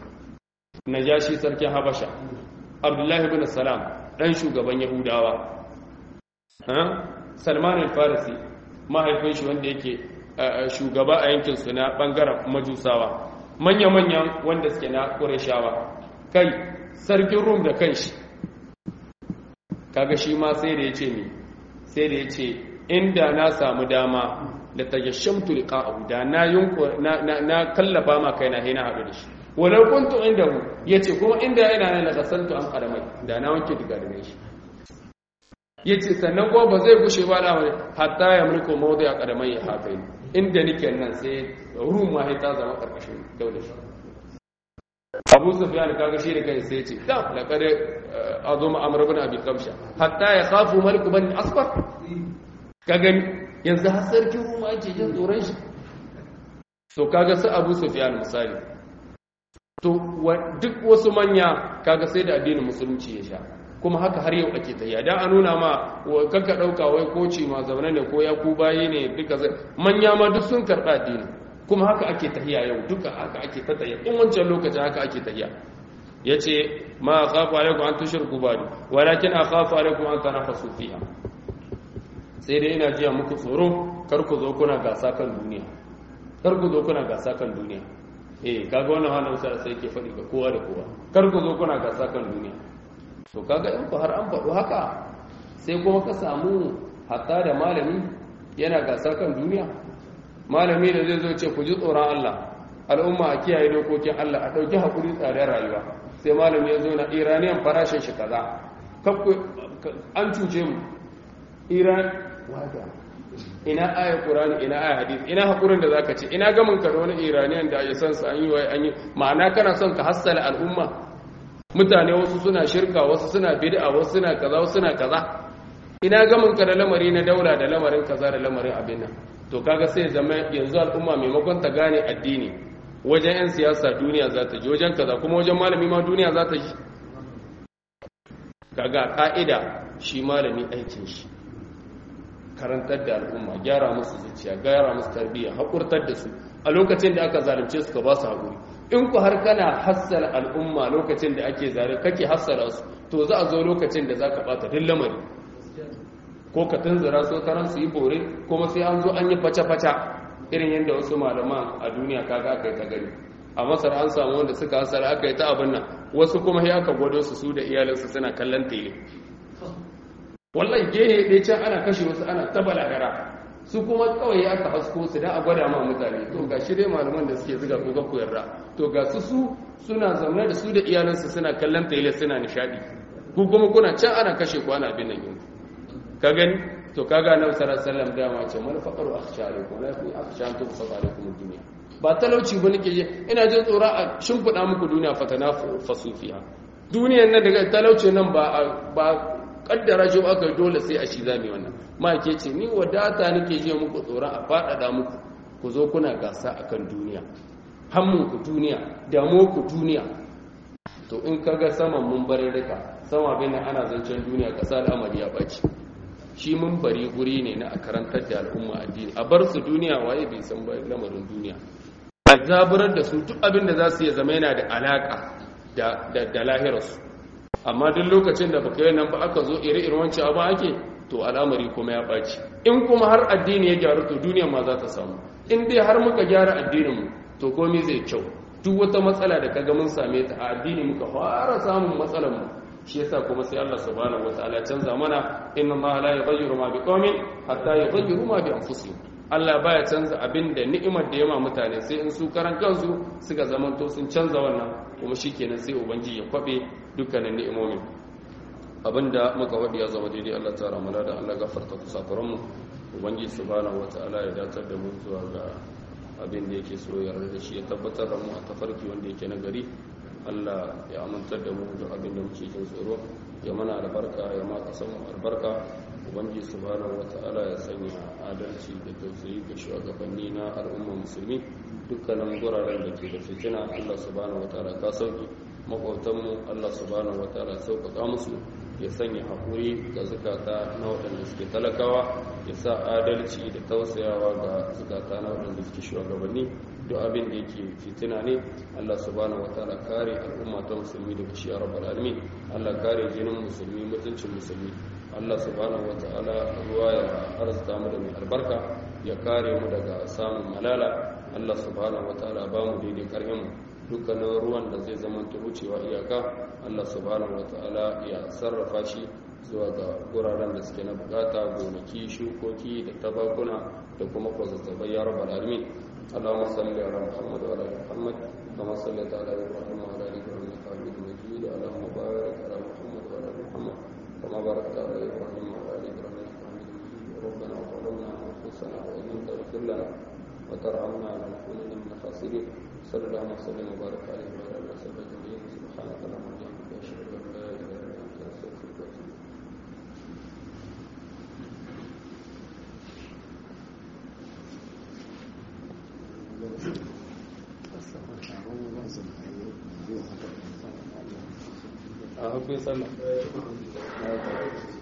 Speaker 1: najashi sarkin habasha abdullahi ibn salam dan shugaban yahudawa ha salman al-farisi mahaifin shi wanda yake shugaba a yankin su na bangaren majusawa manya-manyan wanda suke na ƙureshawa kai sarkin rum da kanshi kaga shi ma sai da ya ce ne sai da ya ce inda na samu dama da ta yashamtu liqa'ahu da na yunko na kallafa ma kaina sai na haɗu da shi walau kuntu indahu yace kuma inda yana nan la gasaltu an qaramai da na wanke diga da shi yace sannan ko ba zai gushe ba da hatta ya mulku mawdi a qaramai hafai inda nake nan sai ruma ta zama karkashin daular shi abu sufyan kaga shi da kai sai ce da laqad azuma amr ibn abi qabsha hatta ya khafu malik ibn asfar ka gani yanzu har sarkin ruma ake jin tsoron shi to kaga su abu sufyan misali to duk wasu manya kaga sai da addinin musulunci ya sha kuma haka har yau ake tafiya dan a nuna ma kanka dauka wai koci ma zaune ne ko ya ku baye ne duka manya ma duk sun karba addini kuma haka ake tahiya yau duka haka ake ta tahiya in wancan lokacin haka ake tahiya yace ma akhafu alaikum an tushriku ba'du walakin akhafu alaikum an tanafasu fiha sai dai ina jiya muku tsoro kar ku zo kuna gasa kan duniya kar ku zo kuna gasa kan duniya eh kaga wannan wannan sai sai ke faɗi ga kowa da kowa kar ku zo kuna gasa kan duniya to kaga in ku har an faɗo haka sai kuma ka samu hatta da malami yana gasa kan duniya malami da zai zo ce ku ji tsoron Allah al'umma a kiyaye dokokin Allah a ɗauki haƙuri tsadar rayuwa sai malami ya zo na iraniyan farashin shi kaza an cuce mu iran wada ina aya qur'ani ina aya hadisi ina haƙurin da zaka ce ina gamin ka da wani iraniyan da ya san su an yi wa an yi ma'ana kana son ka hassala al'umma mutane wasu suna shirka wasu suna bid'a wasu suna kaza wasu suna kaza ina gamin ka da lamari na daula da lamarin kaza da lamarin abin nan to kaga sai zama yanzu al'umma maimakon ta gane addini wajen 'yan siyasa duniya za ta ji wajen kaza kuma wajen malami ma duniya za ta ji kaga ka'ida shi malami aikin shi karantar da al'umma gyara musu zuciya gyara musu tarbiyya haƙurtar da su a lokacin da aka zalunce su ka ba su haƙuri in ku har kana hassala al'umma lokacin da ake zare kake hassala su to za a zo lokacin da za ka ɓata duk lamari ko ka tunzura su karan su yi bore kuma sai an zo an yi faca-faca irin yadda wasu malaman a duniya kaga aka yi ta gani a masar an samu wanda suka hasara aka yi ta abin nan wasu kuma ya aka gwado su su da iyalinsu suna kallon tele wallahi gehe ɗaya can ana kashe wasu ana ta balagara su kuma kawai aka hasko su da a gwada ma mutane to ga shi dai malaman da suke zuga ko ga koyarra to ga su su suna zaune da su da iyalinsu suna kallon tele suna nishadi ku kuma kuna can ana kashe ku ana bin nan yanzu ka gani to kaga annabi sallallahu alaihi wasallam dama ce mal faqaru akhsharikum la fi akhshantum fasalikum dunya ba talauci ba nake je ina jin tsoro a shimfida muku duniya fatana fasufiya duniyan nan daga talauci nan ba ba kaddara shi aka dole sai a shi zame wannan ma ke ce ni wadata nake je muku tsoro a fadada muku ku zo kuna gasa akan duniya hammun ku duniya damu ku duniya to in kaga saman mun barin rika sama bin ana zancen duniya kasa al'amari ya baci shi mun bari guri ne na a karantar da al'umma addini a bar su duniya waye bai san ba lamarin duniya a zaburar da su duk abin da za su iya zama yana da alaka da lahirarsu amma duk lokacin da baka yi nan ba aka zo ire-iren wancan abu ake to al'amari kuma ya ɓaci in kuma har addini ya gyaru to duniya ma za ta samu in dai har muka gyara addininmu to komai zai kyau duk wata matsala da kaga mun same ta a addini muka fara samun matsalar mu shi yasa kuma sai Allah subhanahu wataala canza mana inna Allah la yughayyiru ma biqaumin hatta yughayyiru ma bi anfusihim Allah baya canza abin da ni'imar da yama mutane sai in su karan kansu suka zamanto sun canza wannan kuma shikenan sai ubangiji ya kwabe dukkanin ni'imomin abinda muka wadi ya zama daidai Allah ta ramala da Allah gafarta kusakuran mu ubangiji subhanahu wataala ya datar da mu zuwa ga abin da yake so ya da shi ya tabbatar da mu a tafarki wanda yake na gari Allah ya amintar da mu da abin da muke jin tsoro ya mana albarka ya ma kasan mu albarka ubangiji subhanahu wata'ala ya sanya adalci da tausayi ga shugabanni na al'umma musulmi dukkanin guraren da ke da fitina Allah subhanahu wata'ala ka sauki makwautan mu Allah subhanahu wata'ala sauƙaƙa musu ya sanya haƙuri ga zukata na waɗanda suke talakawa ya sa adalci da tausayawa ga zukata na waɗanda suke shugabanni duk abin da yake fitina ne Allah subhanahu wataala kare al'umma ta musulmi daga shi rabbal alamin Allah kare jinin musulmi mutuncin musulmi Allah subhanahu wataala ruwa ya arzuta mu da mai albarka ya kare mu daga samun malala Allah subhanahu wataala ba mu daidai karhin mu dukkanin ruwan da zai zama wucewa iyaka Allah subhanahu wataala ya sarrafa shi zuwa ga guraren da suke na bukata gonaki shukoki da tabakuna da kuma kwazazzabai ya rabbal alamin اللهم صل على محمد وعلى ال محمد كما صليت على ابراهيم وعلى ال ابراهيم انك حميد مجيد اللهم بارك على محمد وعلى ال محمد كما باركت على ابراهيم وعلى ال ابراهيم انك حميد مجيد ربنا ظلمنا انفسنا وان لم تغفر لنا وترحمنا لنكونن من الخاسرين صلى الله وسلم وبارك عليه وعلى اله وصحبه اجمعين سبحانك اللهم وبحمدك اشهد ان لا اله الا انت استغفرك واتوب اليك a hukun sallah